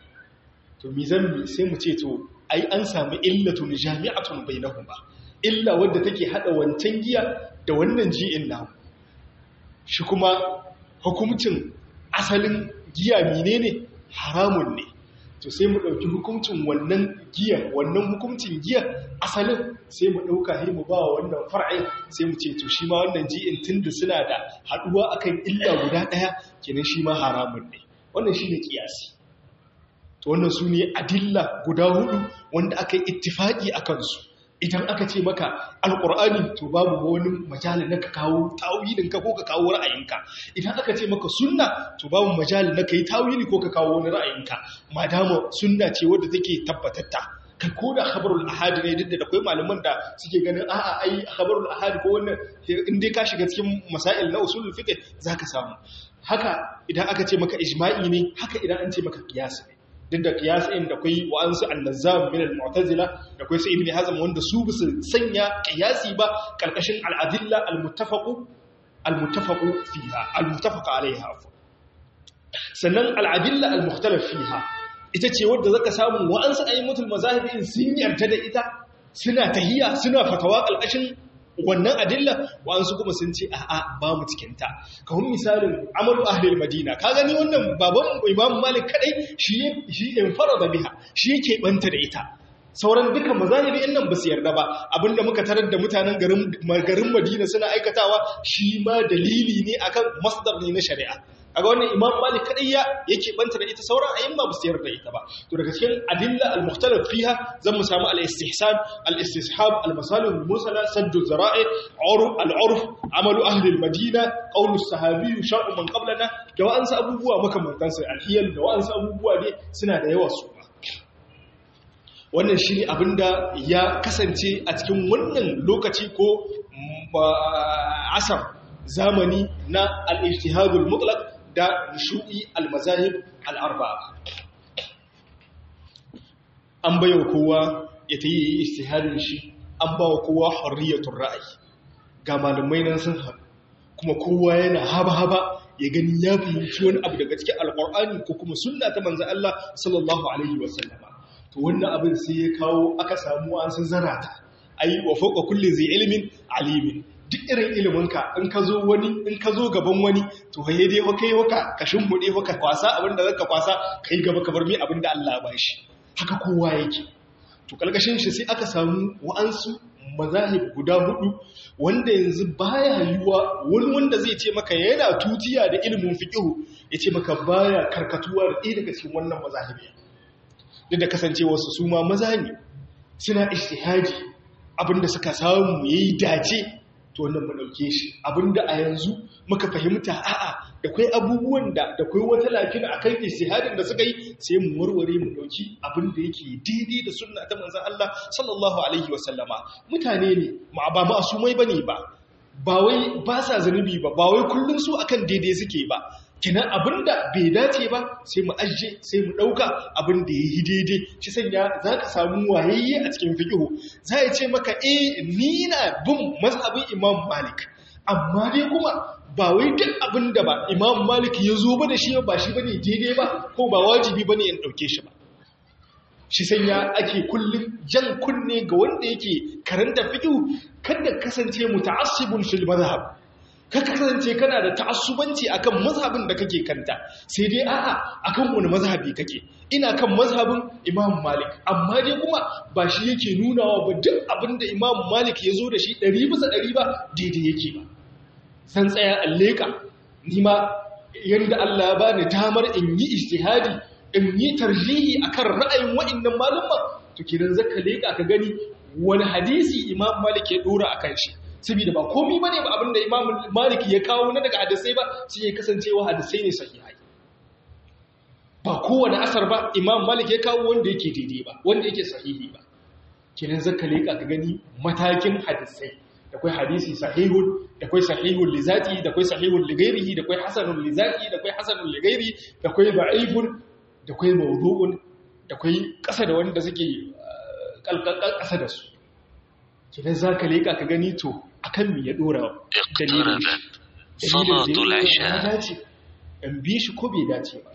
to mi zambi sai mu ce to ai an samu illatun jami'atun bainahuma illa wadda take hada wancan giya da wannan ji'in namu shi kuma hukuncin asalin giya menene haramun ne to sai mu ɗauki hukuncin wannan giya wannan hukuncin giya asalin sai mu ɗauka sai mu ba wa wannan far'in sai mu ce to shi ma wannan ji'in tunda suna da haɗuwa akan illa guda ɗaya kenan shi ma haramun ne wannan shi ne ƙiyasi to wannan su ne adilla guda hudu wanda aka yi ittifaƙi a kansu idan aka ce maka alƙur'ani to babu wani majali na ka kawo tawilinka ko ka kawo ra'ayinka idan aka ce maka sunna to babu majali na ka yi tawili ko ka kawo wani ra'ayinka madama sunna ce wadda take tabbatatta kai ko da khabarul ahadi ne duk da akwai malaman da suke ganin a'a ai khabarul ahadi ko wannan in dai ka shiga cikin masail na usulul fiqh zaka samu haka idan aka ce maka ijma'i ne haka idan an ce maka qiyas ne duk da kiyasin da kai wa'ansu annazam min al-mu'tazila da kai sai ibn hazm wanda su bisu sanya kiyasi ba karkashin al-adilla al-muttafaqu al-muttafaqu fiha al-muttafaq alaiha sannan al-adilla al-mukhtalaf fiha ita ce wanda zaka samu wa'ansu ayyatul mazahibin sun yarda da ita suna tahiya suna fatawa karkashin wannan adilla wa'ansu kuma sun ce a'a ba mu cikinta kawun misalin amalu ahlil madina ka gani wannan baban imam malik kadai shi shi in farada biha shi yake banta da ita sauran dukkan mazahibi nan ba su yarda ba abinda muka tarar da mutanen garin garin madina suna aikatawa shi ma dalili ne akan masdar ne na shari'a kaga wannan imam malik kadai ya yake banta da ita sauran ayyuma ba su yarda ita ba to daga cikin adilla al-mukhtalaf fiha zan mu samu al-istihsan al-istishab al-masalih al-mursala sadd az-zara'i urf al-urf amalu ahli al-madina qawl as-sahabi sha'u man qablana da wa'ansu abubuwa makamantan sai al-hiyal da wa'ansu abubuwa ne suna da yawa su wannan shine abinda ya kasance a cikin wannan lokaci ko asar zamani na al-ijtihadul mutlaq da shu'i al-mazahib al-arba'a an bayo kowa ya ta yi ijtihadin shi an bawa kowa hurriyatul ra'ayi ga malamai nan sun haɗu kuma kowa yana haba-haba ya gani ya fahimci wani abu daga cikin alƙur'ani ko kuma sunna ta manzo Allah sallallahu alaihi wasallama to wannan abin sai ya kawo aka samu an sun zarata ai wa fawqa kulli zai ilmin alimin duk irin iliminka in ka zo wani in ka zo gaban wani to haye dai fa kai waka ka shimbude waka kwasa abinda zaka kwasa kai gaba ka bar mai abinda Allah ya bashi haka kowa yake to kalkashin shi sai aka samu wa'ansu mazahib guda hudu wanda yanzu baya yiwa wani wanda zai ce maka yana tutiya da ilimin fiqhu yace maka baya karkatuwa da ɗaya daga cikin wannan mazahibi duk da kasancewa su su ma maza ne suna ijtihadi abinda suka samu yayi dace to wannan mu dauke shi abinda a yanzu muka fahimta a'a da kai abubuwan da da kai wata lafiya akan ijtihadin da suka yi sai mu warware mu dauki abinda yake daidai da sunna ta manzon Allah sallallahu alaihi wasallama mutane ne ma ba masumai bane ba ba wai ba sa zanubi ba ba wai kullun su akan daidai suke ba kinan abinda bai dace ba sai mu ajiye sai mu dauka abinda yayi daidai shi sanya zaka samu wayayye a cikin fiqh za ya ce maka eh ni na bin mazhabin Imam Malik amma dai kuma ba wai duk abinda ba Imam Malik ya zo ba da shi ba shi bane daidai ba ko ba wajibi bane in dauke shi ba shi sanya ake kullum jan kunne ga wanda yake karanta fiqh kada kasance muta'assibun fil madhhab ka kasance kana da ta'assubanci akan mazhabin da kake kanta sai dai a'a akan wani mazhabi kake ina kan mazhabin Imam Malik amma dai kuma ba shi yake nunawa ba duk abinda Imam Malik ya zo da shi 100 bisa 100 ba daidai yake ba san tsaya alleka ni ma yanda Allah ya bani damar in yi ijtihadi in yi tarjihi akan ra'ayin wa'annan malama to kidan zaka leka ka gani wani hadisi Imam Malik ya dora akan shi saboda ba komai bane ba abinda Imam Malik ya kawo na daga hadisai ba sai ya kasancewa hadisai ne sahihai ba kowane asar ba Imam Malik ya kawo wanda yake daidai ba wanda yake sahihi ba kinan zaka leka ka gani matakin hadisai da kai hadisi sahihun da kai sahihun li zati da kai sahihun li ghairihi da kai hasanun li zati da kai hasanun li ghairi da kai da'ifun da kai mawdu'un da kai kasa da wanda suke kalkalkal kasa da su kidan zaka leka ka gani to akan me ya dora dalilin salatul isha dace in bi shi ko bai dace ba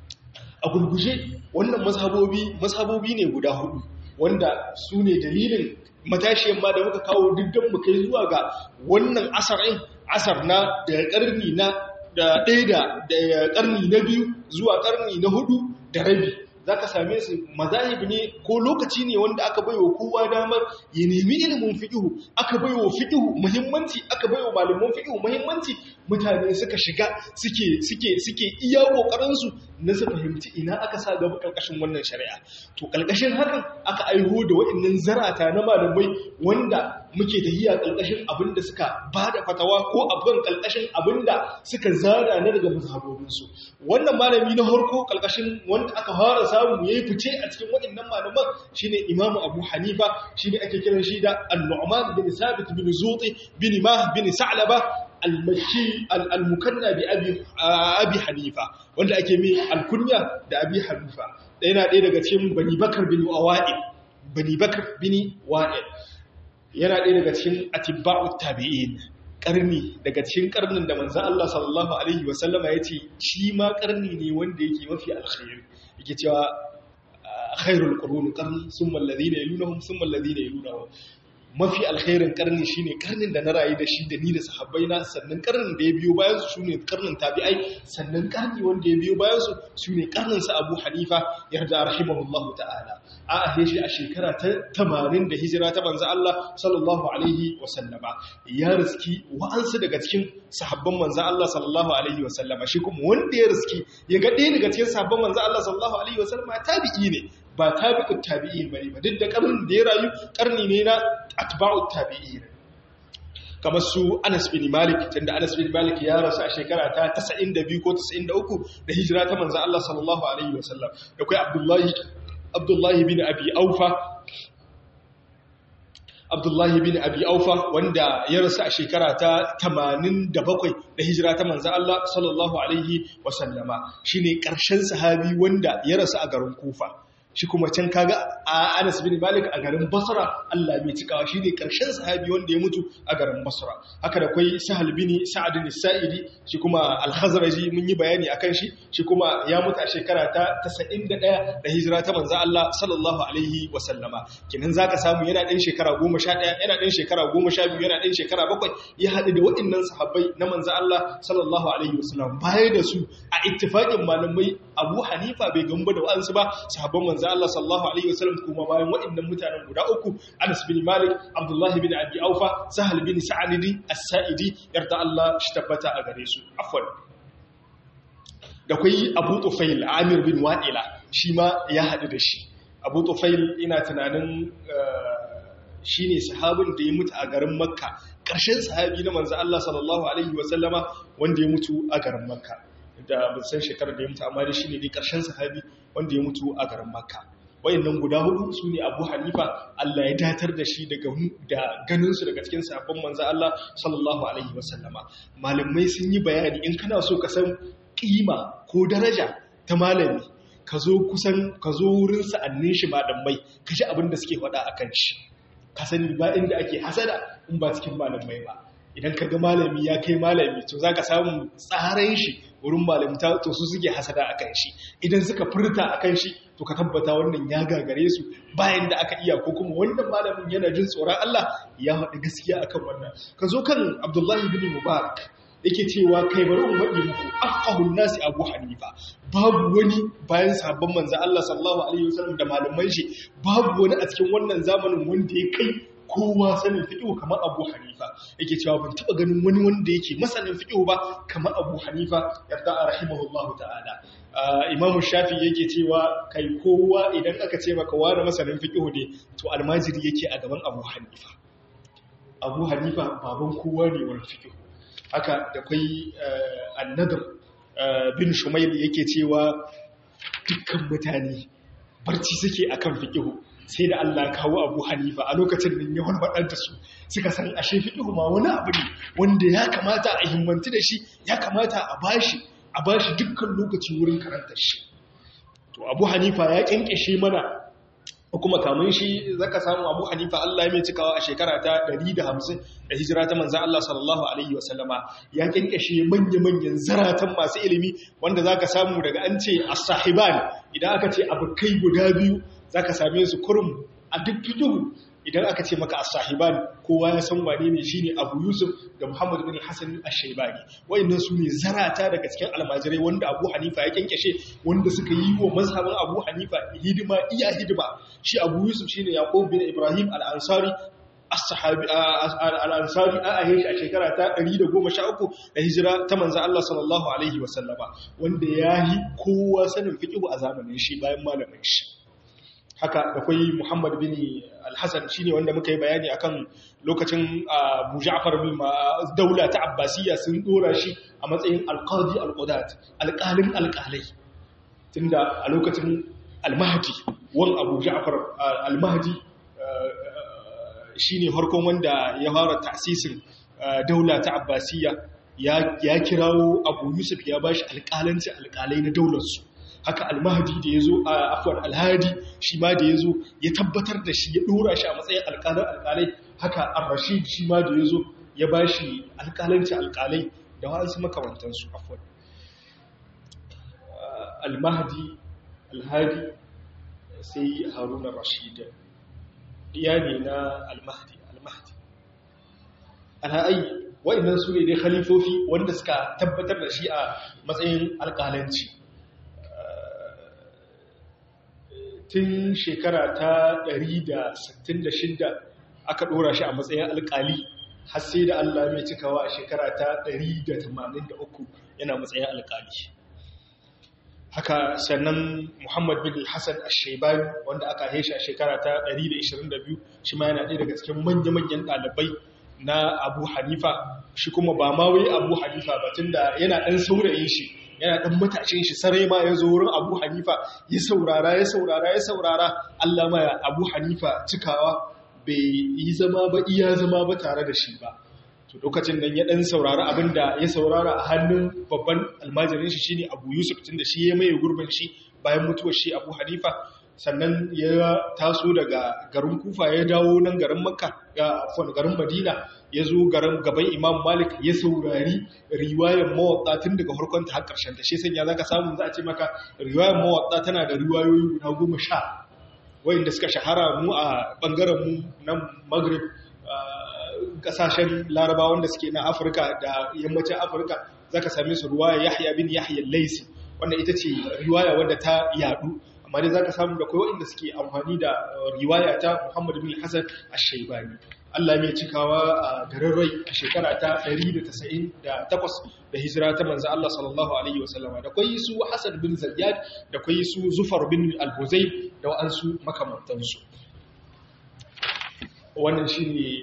a gurguje wannan mazhabobi mazhabobi ne guda hudu wanda su ne dalilin matashiyan ma da muka kawo diddan mu kai zuwa ga wannan asarin asar na daga karni na da ɗaya da karni na biyu zuwa karni na hudu da rabi za ka same su mazahib ne ko lokaci ne wanda aka bai wa kowa damar ya nemi ilimin fiƙihu aka bai wa fiƙihu muhimmanci aka bai wa malaman fiƙihu muhimmanci mutane suka shiga suke suke suke iya ƙoƙarinsu na su fahimci ina aka sa gaba ƙarƙashin wannan shari'a to ƙarƙashin hakan aka aiho da waɗannan zarata na malamai wanda muke da hiya ƙarƙashin abin da suka ba da fatawa ko abin ƙarƙashin abin da suka zara na daga mazhabobinsu wannan malami na harko ƙarƙashin wanda aka fara samu yayi fice a cikin waɗannan malaman shine Imam Abu Hanifa shine ake kiran shi da An-Nu'man bin Sabit bin Zuti bin Mah bin Sa'laba al-Makki al-Mukanna bi Abi Abi Hanifa wanda ake mai al-kunya da Abi Hanifa da yana ɗaya daga cikin Bani Bakar bin Wa'il Bani Bakar bin Wa'il yana ɗaya daga cikin atibba'ut tabi'in karni daga cikin karnin da manzo Allah sallallahu alaihi wasallama yace shi ma karni ne wanda yake mafi alkhairi yake cewa khairul qurun qarni thumma alladhina yalunhum thumma alladhina yalunhum mafi alkhairin karni shine karnin da na rayu da shi da ni da sahabbai na sannan karnin da ya biyo bayan su shine karnin tabi'ai sannan karni wanda ya biyo bayan su shine karnin sa Abu Hanifa yarda rahimahullahu ta'ala a ahe shi a shekara ta 80 da hijira ta manzo Allah sallallahu alaihi wa sallama ya riski wa'ansu daga cikin sahabban manzo Allah sallallahu alaihi wa sallama shi kuma wanda ya riski ya ga ɗaya daga cikin sahabban manzo Allah sallallahu alaihi wa sallama tabi'i ne ba tabi'ut tabi'in bane ba duk da karnin da ya rayu karni ne na atba'ut tabi'in kamar su Anas bin Malik tunda Anas bin Malik ya rasu a shekara ta 92 ko 93 da hijira ta manzo Allah sallallahu alaihi wasallam da kai Abdullahi Abdullahi bin Abi Aufa Abdullahi bin Abi Aufa wanda ya rasu a shekara ta 87 da hijira ta manzo Allah sallallahu alaihi wasallama shine karshen sahabi wanda ya rasu a garin Kufa shi kuma can kaga a Anas bin Malik a garin Basra Allah mai cikawa shi ne karshen sahabi wanda ya mutu a garin Basra haka da kwai Sahal bin Sa'ad bin Sa'idi shi kuma Al-Khazraji mun yi bayani akan shi shi kuma ya mutu a shekara ta 91 da hijira ta manzo Allah sallallahu alaihi wa sallama kinan zaka samu yana dan shekara 11 yana dan shekara 12 yana dan shekara 7 ya hadu da waɗannan sahabbai na manzo Allah sallallahu alaihi wa sallam baya da su a ittifaqin malamai Abu Hanifa bai gamba da wa'ansu ba sahabban manzo manzo Allah sallallahu alaihi wasallam kuma bayan waɗannan mutanen guda uku Anas bin Malik Abdullah bin Abi Aufa Sahal bin Sa'id As-Sa'idi yarda Allah shi tabbata a gare su afwan da kai Abu Tufail Amir bin Wa'ila shi ma ya hadu da shi abu tufail ina tunanin shine sahabin da ya mutu a garin makka ƙarshen sahabi na manzo Allah sallallahu alaihi wasallama wanda ya mutu a garin makka da ban san shekarar da ya mutu amma dai shine dai ƙarshen sahabi wanda ya mutu a garin makka wayannan guda hudu su ne abu hanifa Allah ya datar da shi daga da ganinsu daga cikin sabon manzo Allah sallallahu alaihi wasallama malamai sun yi bayani in kana so ka san kima ko daraja ta malami ka zo kusan ka zo wurin sa'annin shi malamai ka ji abin da suke faɗa akan shi ka sani ba inda ake hasada in ba cikin malamai ba idan ka ga malami ya kai malami to za ka samu tsaran shi wurin malamta to su suke hasada a kan shi idan suka furta a kan shi to ka tabbata wannan ya gagare su bayan da aka iya ko kuma wannan malamin yana jin tsoron Allah ya faɗi gaskiya akan wannan ka zo kan Abdullahi bin Mubarak yake cewa kai bari in faɗi muku afqahun nasi Abu Hanifa babu wani bayan sabon manzo Allah sallallahu alaihi wasallam da malaman shi babu wani a cikin wannan zamanin wanda ya kai kowa sanin fiƙo kamar abu hanifa yake cewa ban taɓa ganin wani wanda yake masanin fiƙo ba kamar abu hanifa yarda a rahimahullahu ta'ala imamu shafi yake cewa kai kowa idan aka ce maka wani masanin fiƙo ne to almajiri yake a gaban abu hanifa abu hanifa baban kowa ne wani fiƙo haka da kwai annadar bin shumail yake cewa dukkan mutane barci suke akan fiƙo sai da Allah kawo abu hanifa a lokacin da ya walbaɗar da su suka san ashe fiƙihu ma wani abu ne wanda ya kamata a himmanti da shi ya kamata a bashi a bashi dukkan lokaci wurin karantar shi to abu hanifa ya ƙyanƙyashe mana kuma kamun shi zaka samu abu hanifa Allah ya mai cikawa a shekara ta 150 da hijira ta manzan Allah sallallahu alaihi wasallama ya ƙyanƙyashe manya-manyan zaratan masu ilimi wanda zaka samu daga an ce as-sahiban idan aka ce abokai guda biyu za ka same su kurum a duk fikihu idan aka ce maka as-sahiban kowa ya san wane ne shine Abu Yusuf da Muhammad bin Hassan ash-Shaybani wayannan su ne zarata daga cikin almajirai wanda Abu Hanifa ya kenkeshe wanda suka yi wa mazhabin Abu Hanifa hidima iya hidima shi Abu Yusuf shine Yaqub bin Ibrahim al-Ansari as-sahabi al-Ansari a ahe shi a shekara ta 113 da hijira ta manzo Allah sallallahu alaihi wasallama wanda yayi kowa sanin fiqhu a zamanin shi bayan malamin shi haka da kwai Muhammad bin Al-Hassan shine wanda muka yi bayani akan lokacin Abu Ja'far bin daula ta Abbasiyya sun dora shi a matsayin al-Qadi al-Qudat alƙalin alƙalai tunda a lokacin Al-Mahdi wan Abu Ja'far Al-Mahdi shine farkon wanda ya fara ta'sisin daula ta Abbasiyya ya kirawo Abu Yusuf ya bashi alƙalanci alƙalai na daular su haka almahdi da ya zo a afuwar alhadi shi ma da ya zo ya tabbatar da shi ya ɗora shi a matsayin alƙalar alƙalai haka al-rashid shi ma da ya zo ya ba shi alƙalanci alƙalai da wa'ansu makamantansu afuwar almahdi alhadi sai haruna rashid ya ne na almahdi almahdi alha'ai wa'annan su ne dai khalifofi wanda suka tabbatar da shi a matsayin alƙalanci tun shekara ta 166 aka ɗora shi a matsayin alƙali har sai da Allah mai cikawa a shekara ta 183 yana matsayin alƙali haka sannan Muhammad bin Hassan Ash-Shaybani wanda aka haishi a shekara ta 122 shi ma yana ɗaya daga cikin manya-manyan ɗalibai na Abu Hanifa shi kuma ba ma wai Abu Hanifa ba tunda yana ɗan saurayin shi yana ɗan matashin shi sarai ma ya zo wurin abu hanifa ya saurara ya saurara ya saurara allah ma abu hanifa cikawa bai yi zama ba iya zama ba tare da shi ba to lokacin nan ya ɗan saurara abin da ya saurara a hannun babban almajirin shi shine abu yusuf tun da shi ya maye gurbin shi bayan mutuwar shi abu hanifa sannan ya taso daga garin kufa ya dawo nan garin makka ga garin madina ya zo garin gaban imam malik ya saurari riwayar mawaƙa tun daga harkon ta har ƙarshen ta shi sanya za ka samu za a ce maka riwayar mawaƙa tana da riwayoyi guda goma sha wayanda suka shahara mu a ɓangaren mu na maghrib ƙasashen laraba wanda suke na afirka da yammacin afirka za ka same su riwaya yahya bin yahya laisi wanda ita ce riwaya wadda ta yadu amma dai za ka samu da kai waɗanda suke amfani da riwaya ta Muhammad bin Hassan Ash-Shaybani Allah mai cikawa a garin rai a shekara ta 198 da hijira ta manzo Allah sallallahu alaihi wasallama da kwai su Hassan bin Zayyad da kwai su Zufar bin Al-Huzayl da wa'ansu makamantansu wannan shine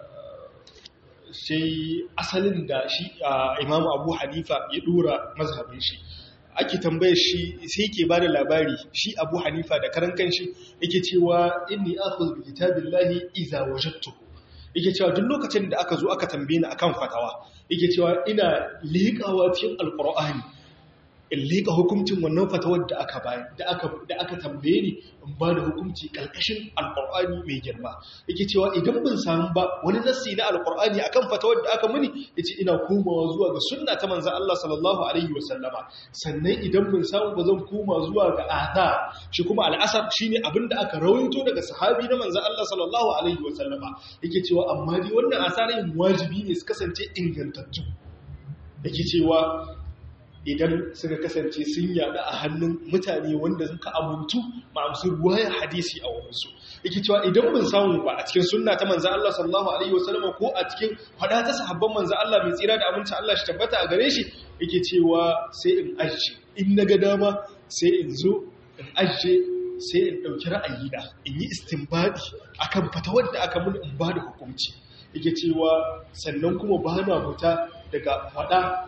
sai asalin da shi Imam Abu Hanifa ya dora mazhabin shi ake tambayar shi sai yake bada labari shi Abu Hanifa da karan kanshi yake cewa inni akhudhu bi kitabillahi idza wajadtu yake cewa duk lokacin da aka zo aka tambaye ni akan fatawa yake cewa ina liƙawa cikin alqur'ani in liƙa hukuncin wannan fatawar da aka bayar da aka da aka tambaye ni in ba da hukunci kalkashin alqur'ani mai girma yake cewa idan ban samu ba wani nassi na alqur'ani akan fatawar da aka muni yace ina komawa zuwa ga sunna ta manzon Allah sallallahu alaihi wasallama sannan idan ban samu ba zan koma zuwa ga adha shi kuma al'asar shine abinda aka rawaito daga sahabi na manzon Allah sallallahu alaihi wasallama yake cewa amma dai wannan asarin wajibi ne su kasance ingantattu yake cewa idan suka kasance sun yada a hannun mutane wanda suka amuntu ma'amsu ruwayar hadisi a wurinsu yake cewa idan bin samu ba a cikin sunna ta manzan Allah sallallahu alaihi wasallam ko a cikin hada ta sahabban manzan Allah mai tsira da aminci Allah shi tabbata a gare shi yake cewa sai in ajiye in naga dama sai in zo in ajiye sai in dauki ra'ayi da in yi istinbadi akan fatawar da aka mun in ba da hukunci yake cewa sannan kuma ba na fita daga fada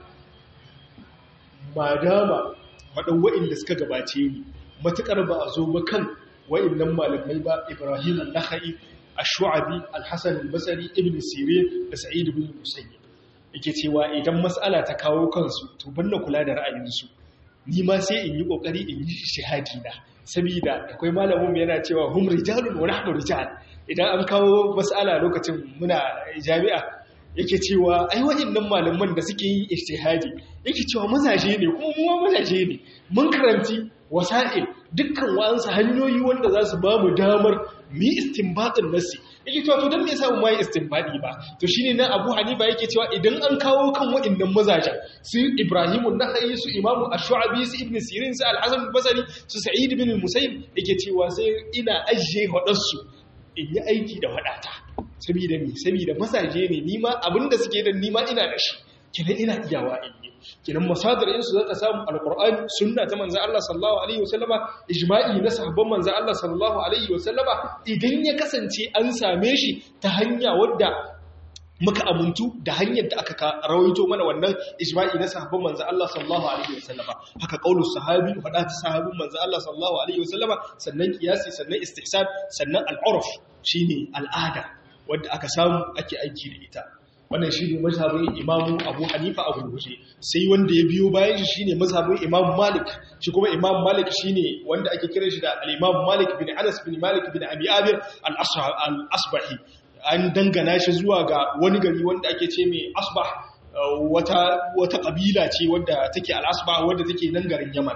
ba dama faɗin wa'inda suka gabace ni matuƙar ba a zo ba kan wa'innan malamai ba ibrahim al-nakhai ash-shu'abi al-hasan al-basri ibn sirin da sa'id ibn musayyib yake cewa idan mas'ala ta kawo kansu to banna kula da ra'ayinsu ni ma sai in yi kokari in yi shahadi na saboda akwai malamin yana cewa hum rijalun wa nahnu rijal idan an kawo mas'ala lokacin muna jami'a yake cewa ai waɗannan malaman da suke yin ijtihadi yake cewa mazaje ne kuma mu mazaje ne mun karanti wasa'il dukkan wa'ansu hanyoyi wanda za su ba mu damar mu yi istinbatin nasi yake cewa to dan me yasa mu mai istinbadi ba to shine nan Abu Hanifa yake cewa idan an kawo kan waɗannan mazajen su Ibrahim an-Nakhai su Imam Ash-Shu'abi su Ibn Sirin su Al-Hasan al-Basri su Sa'id ibn al-Musayyib yake cewa sai ina ajiye wadansu in yi aiki da wadata saboda mi saboda masaje ne nima abinda suke da nima ina da shi kinan ina iyawa in yi kinan masadarin su zaka samu alqur'ani sunna ta manzo Allah sallallahu alaihi wasallama ijma'i na sahabban manzo Allah sallallahu alaihi wasallama idan ya kasance an same shi ta hanya wadda muka amuntu da hanyar da aka rawaito mana wannan ijma'i na sahabban manzo Allah sallallahu alaihi wasallama haka qaulus sahabi fada ta sahabin manzo Allah sallallahu alaihi wasallama sannan kiyasi sannan istihsan sannan al'urf shine al'ada wadda aka samu ake aiki da ita wannan shi ne mazhabin imamu abu hanifa a gurguje sai wanda ya biyo bayan shi shine mazhabin imam malik shi kuma imam malik shine wanda ake kira shi da al-imam malik bin anas bin malik bin abi abir al-asbahi an dangana shi zuwa ga wani gari wanda ake ce mai asbah wata wata kabila ce wadda take al-asbah wadda take nan garin yaman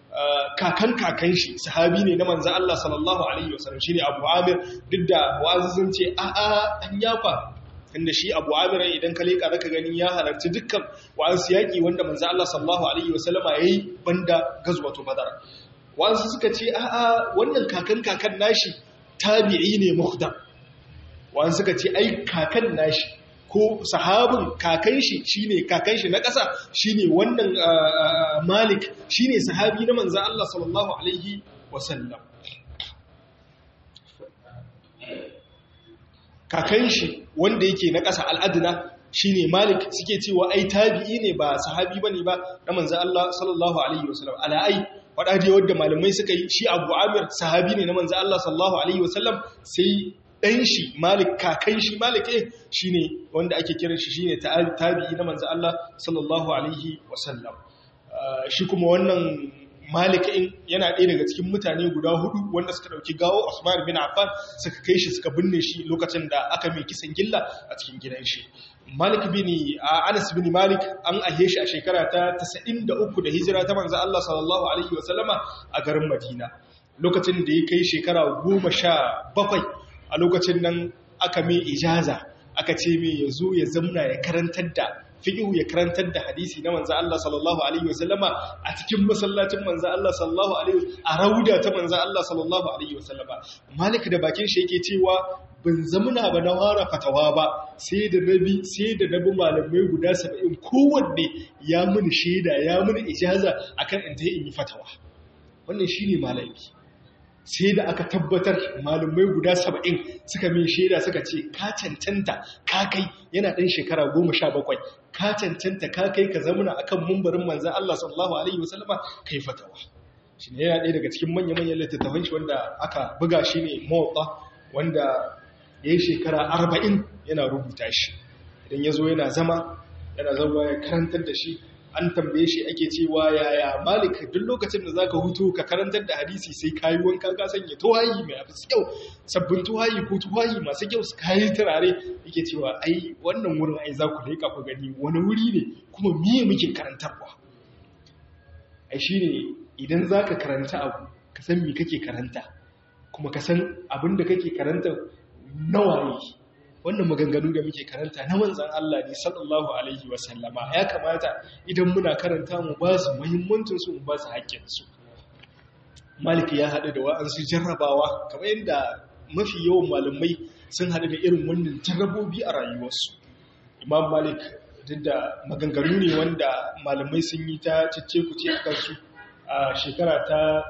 kakan kakan shi sahabi ne na manzan Allah sallallahu Alaihi wasallam shi ne abu amir duk da wasu sun ce a a an yafa inda shi abu amir idan ka leƙa zaka ganin ya halarci dukkan wasu yaƙi wanda manzan Allah sallallahu Alaihi wasallam ya yi banda gazwato badar wasu suka ce a a wannan kakan kakan nashi tabi'i ne muhdam wasu suka ce ai kakan nashi ko sahabin kakan shi shine kakan shi na ƙasa shine wannan Malik shine sahabi na manzon Allah sallallahu alaihi wasallam kakan shi wanda yake na ƙasa al'adna shine Malik suke cewa ai tabi'i ne ba sahabi bane ba na manzon Allah sallallahu alaihi wasallam ala ai wada da wadda malamai suka yi shi Abu Amir sahabi ne na manzon Allah sallallahu alaihi wasallam sai ɗan shi malik kakan shi malik eh shi ne wanda ake kiran shi shi ne tabi'i na manzo Allah sallallahu alaihi wasallam shi kuma wannan malik in yana ɗaya daga cikin mutane guda hudu wanda suka ɗauki gawo Usman bin Affan suka kai shi suka binne shi lokacin da aka mai kisan gilla a cikin gidan shi Malik bin Anas bin Malik an ahe shi a shekara ta 93 da hijira ta manzo Allah sallallahu alaihi wasallama a garin Madina lokacin da ya kai shekara 17 a lokacin nan aka mai ijaza aka ce mai ya zo ya zamna ya karantar da fiƙihu ya karantar da hadisi na manza Allah sallallahu alaihi wasallama a cikin masallacin manza Allah sallallahu alaihi a rauda ta manza Allah sallallahu alaihi wasallama malik da bakin shi yake cewa ban zamuna ba na fara fatawa ba sai da nabi sai da nabi malamai guda 70 kowanne ya mini shaida ya mini ijaza akan in tayi in yi fatawa wannan shine malami sai da aka tabbatar malamai guda 70 suka min shaida suka ce ka cancanta ka kai yana dan shekara 17 ka cancanta ka kai ka zamuna akan mumbarin manzon Allah sallallahu alaihi wasallama kai fatawa shine yana ɗaya daga cikin manya-manyan littattafan shi wanda aka buga shi ne mawaƙa wanda ya yi shekara arba'in yana rubuta shi idan ya zo yana zama yana zama ya karantar da shi an tambaye shi ake cewa yaya malik duk lokacin da zaka hutu ka karantar da hadisi sai kayi wanka ka sanya tuwayi mai afi kyau sabbin tuwayi ko tuwayi masu kyau su kayi turare yake cewa ai wannan wurin ai za ku leƙa ku gani wani wuri ne kuma miye muke karantarwa ai shine idan zaka karanta abu ka san me kake karanta kuma ka san abin da kake karanta nawa ne wannan maganganu da muke karanta na manzan Allah ne sallallahu alaihi wasallama ya kamata idan muna karanta mu ba su muhimmancin su mu ba su haƙƙin su maliki ya haɗu da wa'ansu jarrabawa kamar yadda mafi yawan malamai sun haɗu da irin wannan jarrabobi a rayuwarsu imam malik duk da maganganu ne wanda malamai sun yi ta cece kuce a kansu a shekara ta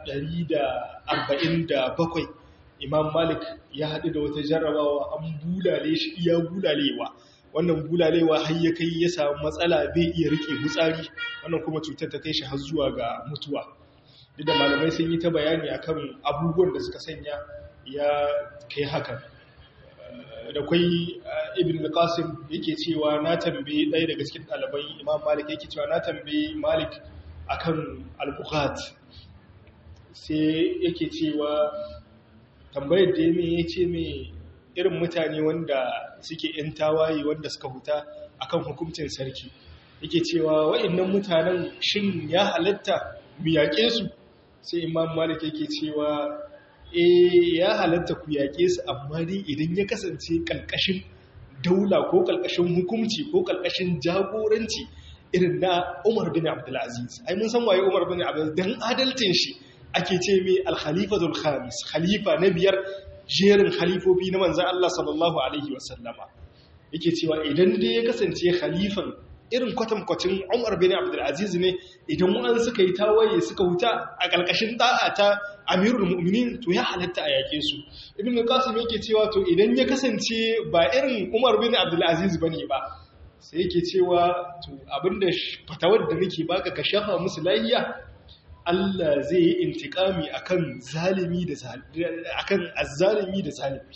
147 imam malik ya haɗu da wata jarrabawa an bulale shi iya bulalewa wannan bulalewa har ya kai ya samu matsala bai iya rike mutsari wannan kuma cutar ta kai shi har zuwa ga mutuwa duk da malamai sun yi ta bayani akan abubuwan da suka sanya ya kai hakan da kwai ibn al-qasim yake cewa na tambaye ɗaya daga cikin ɗalibai imam malik yake cewa na tambaye malik akan al-bukhat sai yake cewa tambayar da ya ce mai irin mutane wanda suke ‘yan tawaye wanda suka huta akan hukuncin sarki yake cewa wa'innan mutanen shin ya halatta mu yaƙe su sai imam malik yake cewa e ya halatta ku yaƙe su amma dai idan ya kasance ƙalƙashin daula ko ƙalƙashin hukunci ko ƙalƙashin jagoranci irin na umar bin abdulaziz ai mun san waye umar bin abdulaziz don adalcin shi ake ce mai alkhalifatul khamis khalifa na biyar jerin khalifofi na manzan Allah sallallahu alaihi wasallama yake cewa idan dai ya kasance khalifan irin kwatankwacin Umar bin Abdul Aziz ne idan wa'an suka yi tawaye suka huta a ƙarƙashin da'a ta Amirul Mu'minin to ya halatta a yake su Ibn Qasim yake cewa to idan ya kasance ba irin Umar bin Abdul Aziz bane ba sai yake cewa to abinda fatawar da nake baka ka shafa musu lahiya Allah zai yi intikami akan zalimi da akan azzalimi da zalimi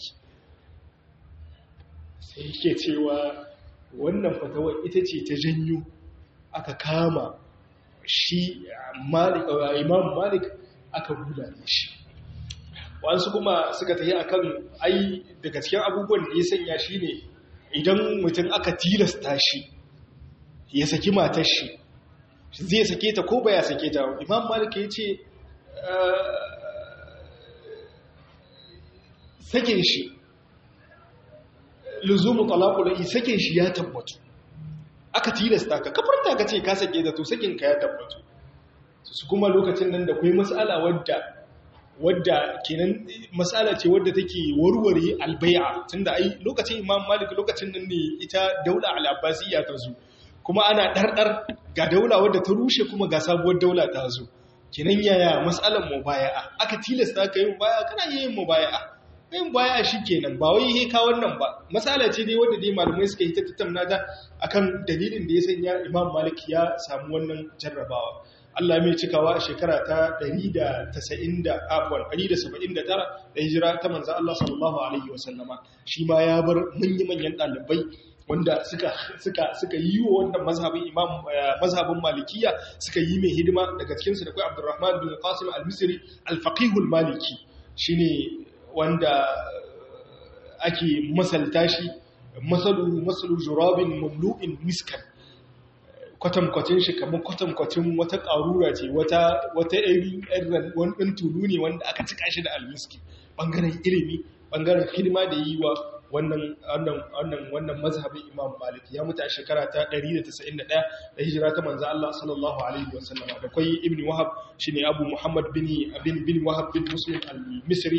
sai yake cewa wannan fatawar ita ce ta janyo aka kama shi Malik Imam Malik aka bulale shi wasu kuma suka tafi akan ai daga cikin abubuwan da ya sanya shine idan mutum aka tilasta shi ya saki matar shi zai sake ta ko baya sake ta imam malik ya ce sakin shi luzumu talaqul sakin shi ya tabbatu aka tilasta ka kafarta ka ce ka sake ta to sakin ka ya tabbatu su kuma lokacin nan da kai mas'ala wadda wadda kenan mas'ala ce wadda take warware albai'a tunda ai lokacin imam malik lokacin nan ne ita daula al-abbasiyya ta zo kuma ana ɗarɗar ga daula wadda ta rushe kuma ga sabuwar daula ta zo kinan yaya matsalar mubaya'a aka tilasta ka yi mubaya'a kana yin mubaya'a yin mubaya'a shi kenan ba wai he ka wannan ba matsala ce dai wadda dai malamai suka yi ta tattauna ta akan dalilin da ya sanya imam malik ya samu wannan jarrabawa Allah mai cikawa a shekara ta 190 da afwan 179 da hijira ta manzo Allah sallallahu alaihi wasallama shi ma ya bar manyan ɗalibai wanda suka suka suka yi wa wannan mazhabin imam mazhabin malikiya suka yi mai hidima daga cikin su da kai Abdurrahman bin Qasim al-Misri al-Faqih al-Maliki shine wanda ake masalta shi masalu masalu jurabin mamlu'in miskan kwatankwacin shi kamar kwatankwacin wata ƙarura ce wata wata irin wani ɗan tulu ne wanda aka cika shi da almiski ɓangaren ilimi ɓangaren hidima da yi wa wannan wannan wannan mazhabin Imam Malik ya mutu a shekara ta 191 da hijira ta manzo Allah sallallahu alaihi wasallam da kai Ibn Wahab shine Abu Muhammad bin bin bin Wahab bin Muslim al-Misri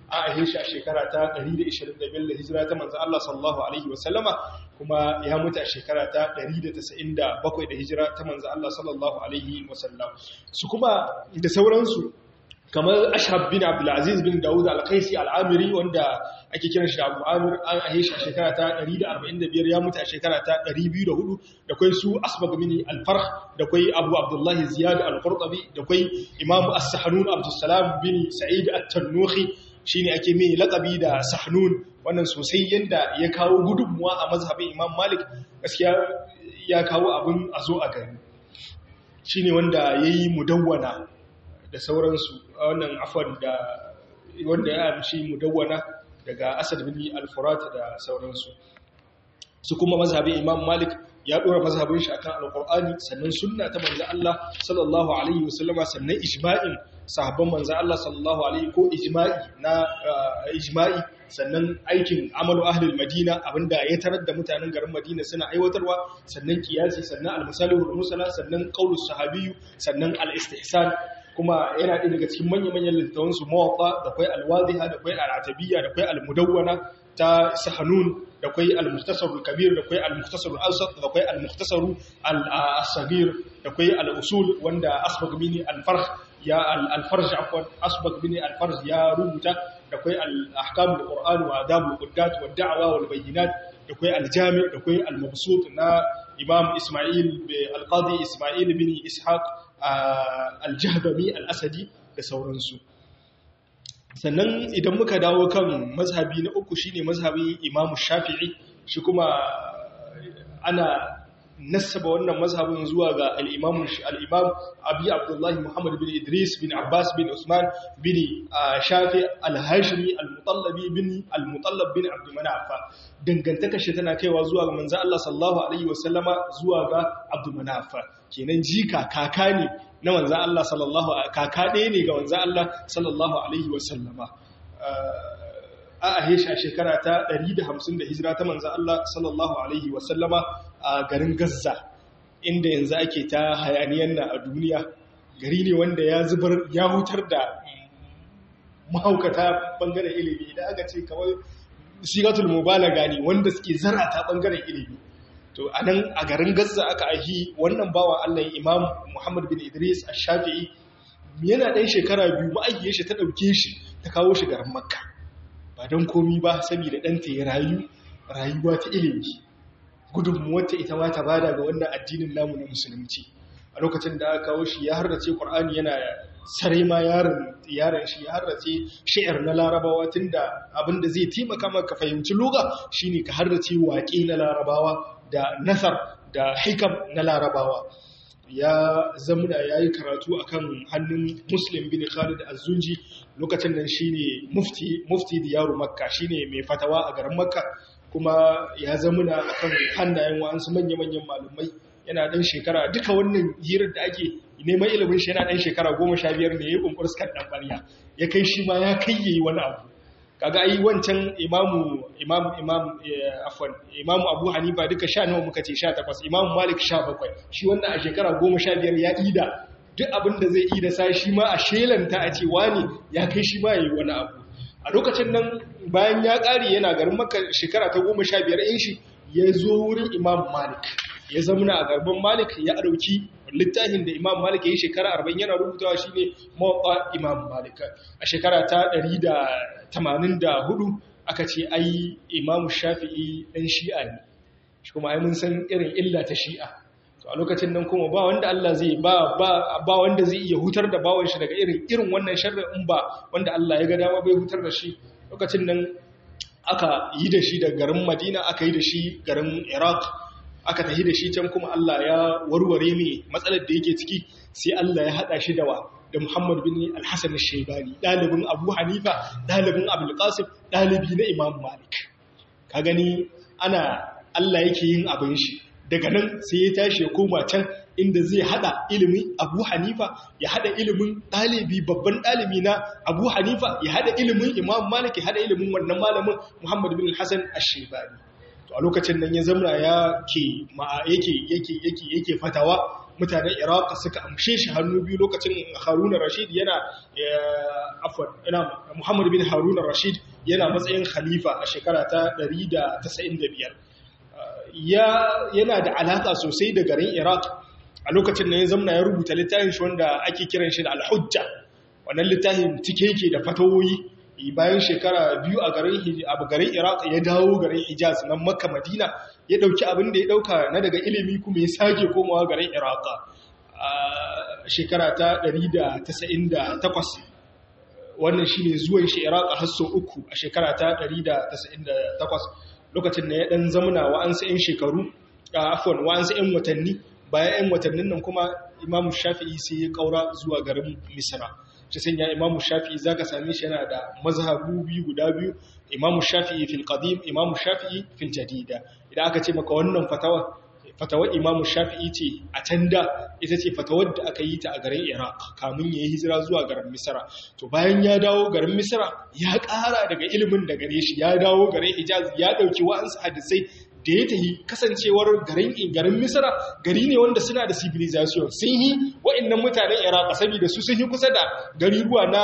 a ahe shi a shekara ta 125 da hijira ta manzo Allah sallallahu alaihi wasallama kuma ya mutu a shekara ta 197 da hijira ta manzo Allah sallallahu alaihi wasallam su kuma da sauransu kamar ashab bin abdulaziz bin dawud al-qaisi al-amiri wanda ake kiran shi abu amir an ahe shi a shekara ta 145 ya mutu a shekara ta 204 da kwai su asbag bin al-farh da kwai abu abdullahi ziyad al-qurtubi da kwai imam as-sahnun abdussalam bin sa'id at-tanuhi shine ake mai laqabi da sahnun wannan sosai yanda ya kawo gudunmuwa a mazhabin imam malik gaskiya ya kawo abin a zo a gani shine wanda yayi mudawwana da sauransu wannan afwan da wanda ya amshi mudawwana daga asad bin al-furat da sauransu su kuma mazhabin imam malik ya dora mazhabin shi akan alqur'ani sannan sunna ta manzo Allah sallallahu alaihi wasallama sannan ijma'in sahabban manzo Allah sallallahu alaihi ko ijma'i na ijma'i sannan aikin amalu ahlul madina abinda ya tarar da mutanen garin madina suna aiwatarwa sannan kiyasi sannan al-masalihul musala sannan qaulus sahabiyyu sannan al-istihsan kuma yana ɗaya daga cikin manya-manyan littattafan su mawaqa da kai al-wadiha da kai al-atabiyya da kai al-mudawwana ta sahanun da kai al-mukhtasar al-kabir da kai al-mukhtasar al-awsat da kai al-mukhtasar al-saghir da kai al-usul wanda asbaq mini al-farh ya al-farj afwan asbaq mini al-farj ya rubuta da kai al-ahkam al-qur'an wa adab al-quddat wa ad-da'wa wal bayyinat da kai al-jami' da kai al-mabsut na imam isma'il al-qadi isma'il bin ishaq al-jahdami al-asadi da sauransu sannan idan muka dawo kan mazhabi na uku shine mazhabin imamu shafi'i shi kuma ana nasaba wannan mazhabin zuwa ga al-imam al-imam abi abdullah muhammad bin idris bin abbas bin usman bin shafi al-hashimi al-mutallabi bin al-mutallab bin abd manaf dangantaka shi tana kaiwa zuwa ga manzo Allah sallallahu alaihi wasallama zuwa ga abd manaf kenan jika kaka ne na manzo Allah sallallahu kaka ɗaya ne ga manzo Allah sallallahu alaihi wasallama a ahisha shekara ta 150 da hijira ta manzo Allah sallallahu alaihi wasallama a garin Gaza inda yanzu ake ta hayaniyan na a duniya gari ne wanda ya zubar ya hutar da mahaukata bangaren ilimi da aka ce kawai sigatul mubalaga ne wanda suke zarata bangaren ilimi to a nan a garin Gaza aka ahi wannan bawa Allah Imam Muhammad bin Idris Ash-Shafi'i yana ɗan shekara biyu ma'aikiyar shi ta ɗauke shi ta kawo shi garin Makka ba don komi ba saboda ɗanta ya rayu rayuwa ta ilimi gudunmuwarta ita ma ta bada ga wannan addinin namu na musulunci a lokacin da aka kawo shi ya harrace Qur'ani yana sarai ma yaron yaron shi ya harrace shi'ar na larabawa tunda abinda zai taimaka maka fahimci lugha shine ka harrace waƙe na larabawa da nasar da hikam na larabawa ya zamuna ya yi karatu a kan hannun muslim bin khalid azunji lokacin nan shi ne mufti diyaru makka shi ne mai fatawa a garin makka kuma ya zamuna a kan hannayen wa'ansu manya-manyan malumai yana ɗan shekara duka wannan hirar da ake neman ilimin shi yana ɗan shekara goma sha biyar ne ya yi ƙunƙur sukan ɗan ɓarya ya kai shi ma ya kai yayi wani abu kaga ai wancan imamu imam imam afwan imamu abu hanifa duka sha nawa muka ce 18 imamu malik 17 shi wannan a shekara 15 ya ida duk abin da zai ida sa shi ma a shelanta a ce wani ya kai shi ma yayi wani abu a lokacin nan bayan ya kare yana garin makka shekara ta 15 in shi ya zo wurin imam malik ya zamana a garban malik ya dauki littafin da imam malik ya yi shekara 40 yana rubutawa shine mawaƙa imam malik a shekara ta 184 aka ce ai imam shafi'i ɗan shi'a ne shi kuma ai mun san irin illa ta shi'a to a lokacin nan kuma ba wanda Allah zai ba ba wanda zai iya hutar da bawon shi daga irin irin wannan sharri in ba wanda Allah ya ga dama bai hutar da shi lokacin nan aka yi da shi da garin Madina aka yi da shi garin Iraq aka tafi da shi can kuma Allah ya warware mai matsalar da yake ciki sai Allah ya hada shi da wa da Muhammad bin Al-Hasan al-Shaybani dalibin Abu Hanifa dalibin Abdul Qasim dalibi na Imam Malik ka gani ana Allah yake yin abin shi daga nan sai ya tashi ya koma can inda zai hada ilimin Abu Hanifa ya hada ilimin dalibi babban dalibi na Abu Hanifa ya hada ilimin Imam Malik ya hada ilimin wannan malamin Muhammad bin Al-Hasan al-Shaybani to a lokacin nan ya zamra ya ke yake yake yake yake fatawa mutanen iraq suka amshe shi hannu biyu lokacin haruna rashid yana afwan ina muhammad bin haruna rashid yana matsayin khalifa a shekara ta 195 ya yana da alaka sosai da garin iraq a lokacin da ya zamna ya rubuta littafin shi wanda ake kiran shi da al-hujja wannan littafin cike yake da fatawoyi bayan shekara biyu a garin garin Iraq ya dawo garin Hijaz nan Makka Madina ya dauki abin da ya dauka na daga ilimi kuma ya sake komawa garin Iraq a shekara ta 198 wannan shine zuwan shi Iraq har sau uku a shekara ta 198 lokacin da ya dan zamana wa'ansu 'yan shekaru afwan wa'ansu 'yan watanni bayan 'yan watannin nan kuma Imam Shafi'i sai ya kaura zuwa garin Misra ta sanya imamu shafi'i za ka same shi yana da mazhabu biyu guda biyu imamu shafi'i fil qadim imamu shafi'i fil jadida idan aka ce maka wannan fatawa fatawar imamu shafi'i ce a can da ita ce fatawar da aka yi ta a garin iraq kamun ya yi hijira zuwa garin misra to bayan ya dawo garin misra ya ƙara daga ilimin da gare shi ya dawo garin hijaz ya ɗauki wa'ansu hadisai da ya tafi kasancewar garin garin misra gari ne wanda suna da civilization sun yi wa'annan mutanen iraq saboda su sun yi kusa da gari ruwa na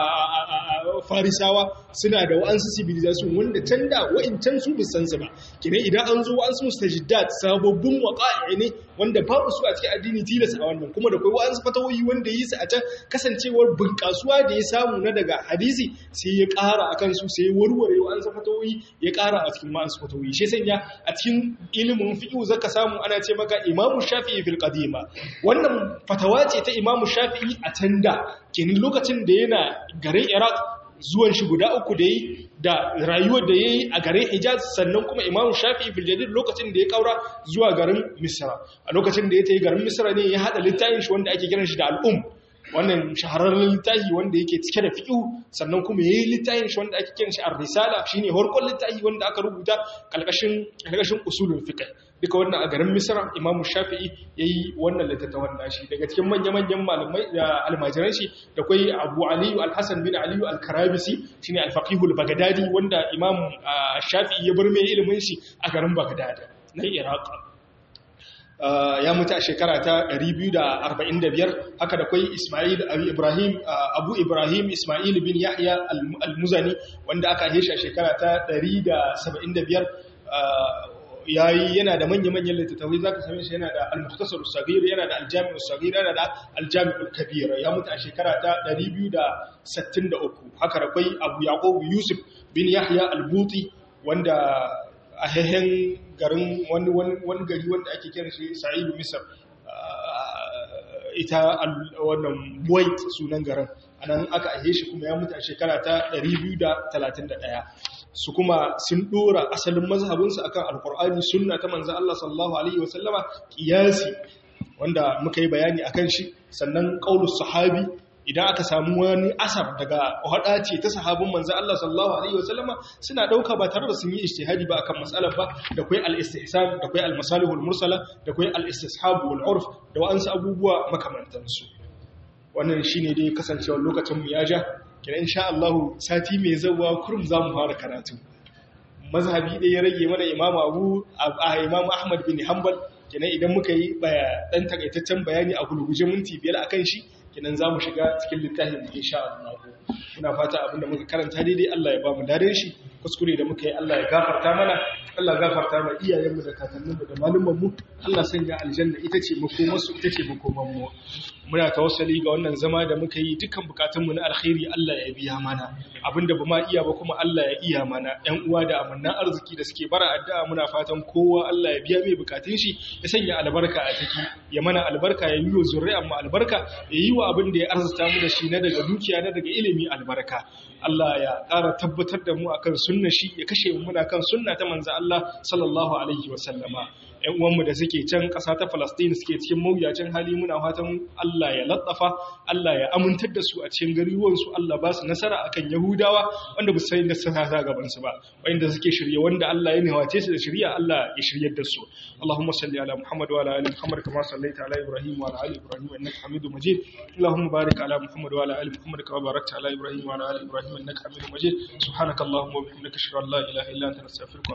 farisawa suna da wa'ansu civilization wanda can da wa'incan su bisan su ba kine idan an zo wa'ansu mustajiddat sababbin waqa'i ne wanda babu su a cikin addini tilas a wannan kuma da kai wa'ansu fatawoyi wanda yi su a can kasancewar bunkasuwa da ya samu na daga hadisi sai ya ƙara akan su sai ya warware wa'ansu fatawoyi ya ƙara a cikin wa'ansu fatawoyi shi sanya a cikin ilimin fiqh zaka samu ana ce maka imamu shafi'i fil qadima wannan fatawa ce ta imamu shafi'i a can da kenan lokacin da yana garin iraq zuwan shi guda uku da yi da rayuwar da ya yi a garin hijaz sannan kuma imamu shafi'i fil jadid lokacin da ya kaura zuwa garin misra a lokacin da ya ta yi garin misra ne ya haɗa littafin shi wanda ake kiran shi da al'um wannan shahararren littafi wanda yake cike da fiqh sannan kuma yayi littafin shi wanda ake kiran shi ar-risala shine horkon littafi wanda aka rubuta kalkashin kalkashin usulul fiqh duka wannan a garin Misra Imam Shafi'i yayi wannan littafin nashi daga cikin manya-manyan malamai da almajiran shi da kai Abu Ali al-Hasan bin Ali al-Karabisi shine al-faqih al-Baghdadi wanda Imam Shafi'i ya bar mai ilimin shi a garin Baghdad na Iraq ya mutu a shekara ta 245 haka da kwai Ismail Ibrahim Abu Ibrahim Ismail bin Yahya al-Muzani wanda aka haife a shekara ta 175 yayi yana da manya-manyan littattafai zaka same shi yana da al-Mukhtasar as-Saghir yana da al-Jami' as-Saghir yana da al-Jami' al-Kabir ya mutu a shekara ta 263 haka da kwai Abu Yaqub Yusuf bin Yahya al-Buti wanda a hehen garin wani gari wanda ake kiran shi sa'idu misar ita wannan buwait sunan garin anan aka ahe shi kuma ya mutu a shekara ta 231 su kuma sun dora asalin mazhabinsu akan alkur'ani sunna ta manzo Allah sallallahu alaihi wasallama kiyasi wanda muka yi bayani akan shi sannan qaulus sahabi idan aka samu wani asar daga hada ce ta sahabin manzo Allah sallallahu alaihi wasallama suna dauka ba tare da sun yi ijtihadi ba akan matsalar ba da kai al-istihsan da kai al-masalihul mursala da kai al-istishab wal urf da wa'ansu abubuwa makamantan su wannan shine dai kasancewar lokacin mu ya ja kina insha Allah sati mai zawa kurum zamu fara karatu mazhabi da ya rage mana imamu Abu imamu Ahmad bin Hanbal kenan idan muka yi dan takaitaccen bayani a gulguje minti biyar akan shi kenan za mu shiga cikin littafin da insha Allah muna fata abinda muka karanta daidai Allah ya ba mu daren shi kuskure da muka yi Allah ya gafarta mana Allah ya gafarta ma iyayenmu da kakanninmu da malumanmu Allah sanya aljanna ita ce makomarsu ita ce makomanmu muna tawassali ga wannan zama da muka yi dukkan bukatunmu na alkhairi Allah ya biya mana abinda ba ma iya ba kuma Allah ya iya mana ƴan uwa da amannan arziki da suke bara addu'a muna fatan kowa Allah ya biya mai bukatun shi ya sanya albarka a ciki ya mana albarka ya yi wa zuri'an mu albarka ya yi wa abin da ya arzuta mu da shi na daga dukiya na daga ilimi albarka Allah ya ƙara tabbatar da mu akan sunna shi ya kashe mu muna kan sunna ta manzo Allah sallallahu alaihi wa sallama ‘yan uwanmu da suke can ƙasa ta Falastin suke cikin mawuyacin hali muna fatan Allah ya latsafa, Allah ya amintar da su a cikin gariwansu, Allah ba su nasara akan Yahudawa wanda ba su sayin da su sa gabansu ba, wanda suke shirye wanda Allah ya niwace su da shirya Allah ya shiryar da su. Allahumma salli ala Muhammad wa ala ali Muhammad kama sallaita ala Ibrahim wa ala ali Ibrahim innaka Hamidum Majid. Allahumma barik ala Muhammad wa ala ali Muhammad kama barakta ala Ibrahim wa ala ali Ibrahim innaka Hamidum Majid. Subhanakallahumma wa bihamdika ashhadu an la ilaha illa anta astaghfiruka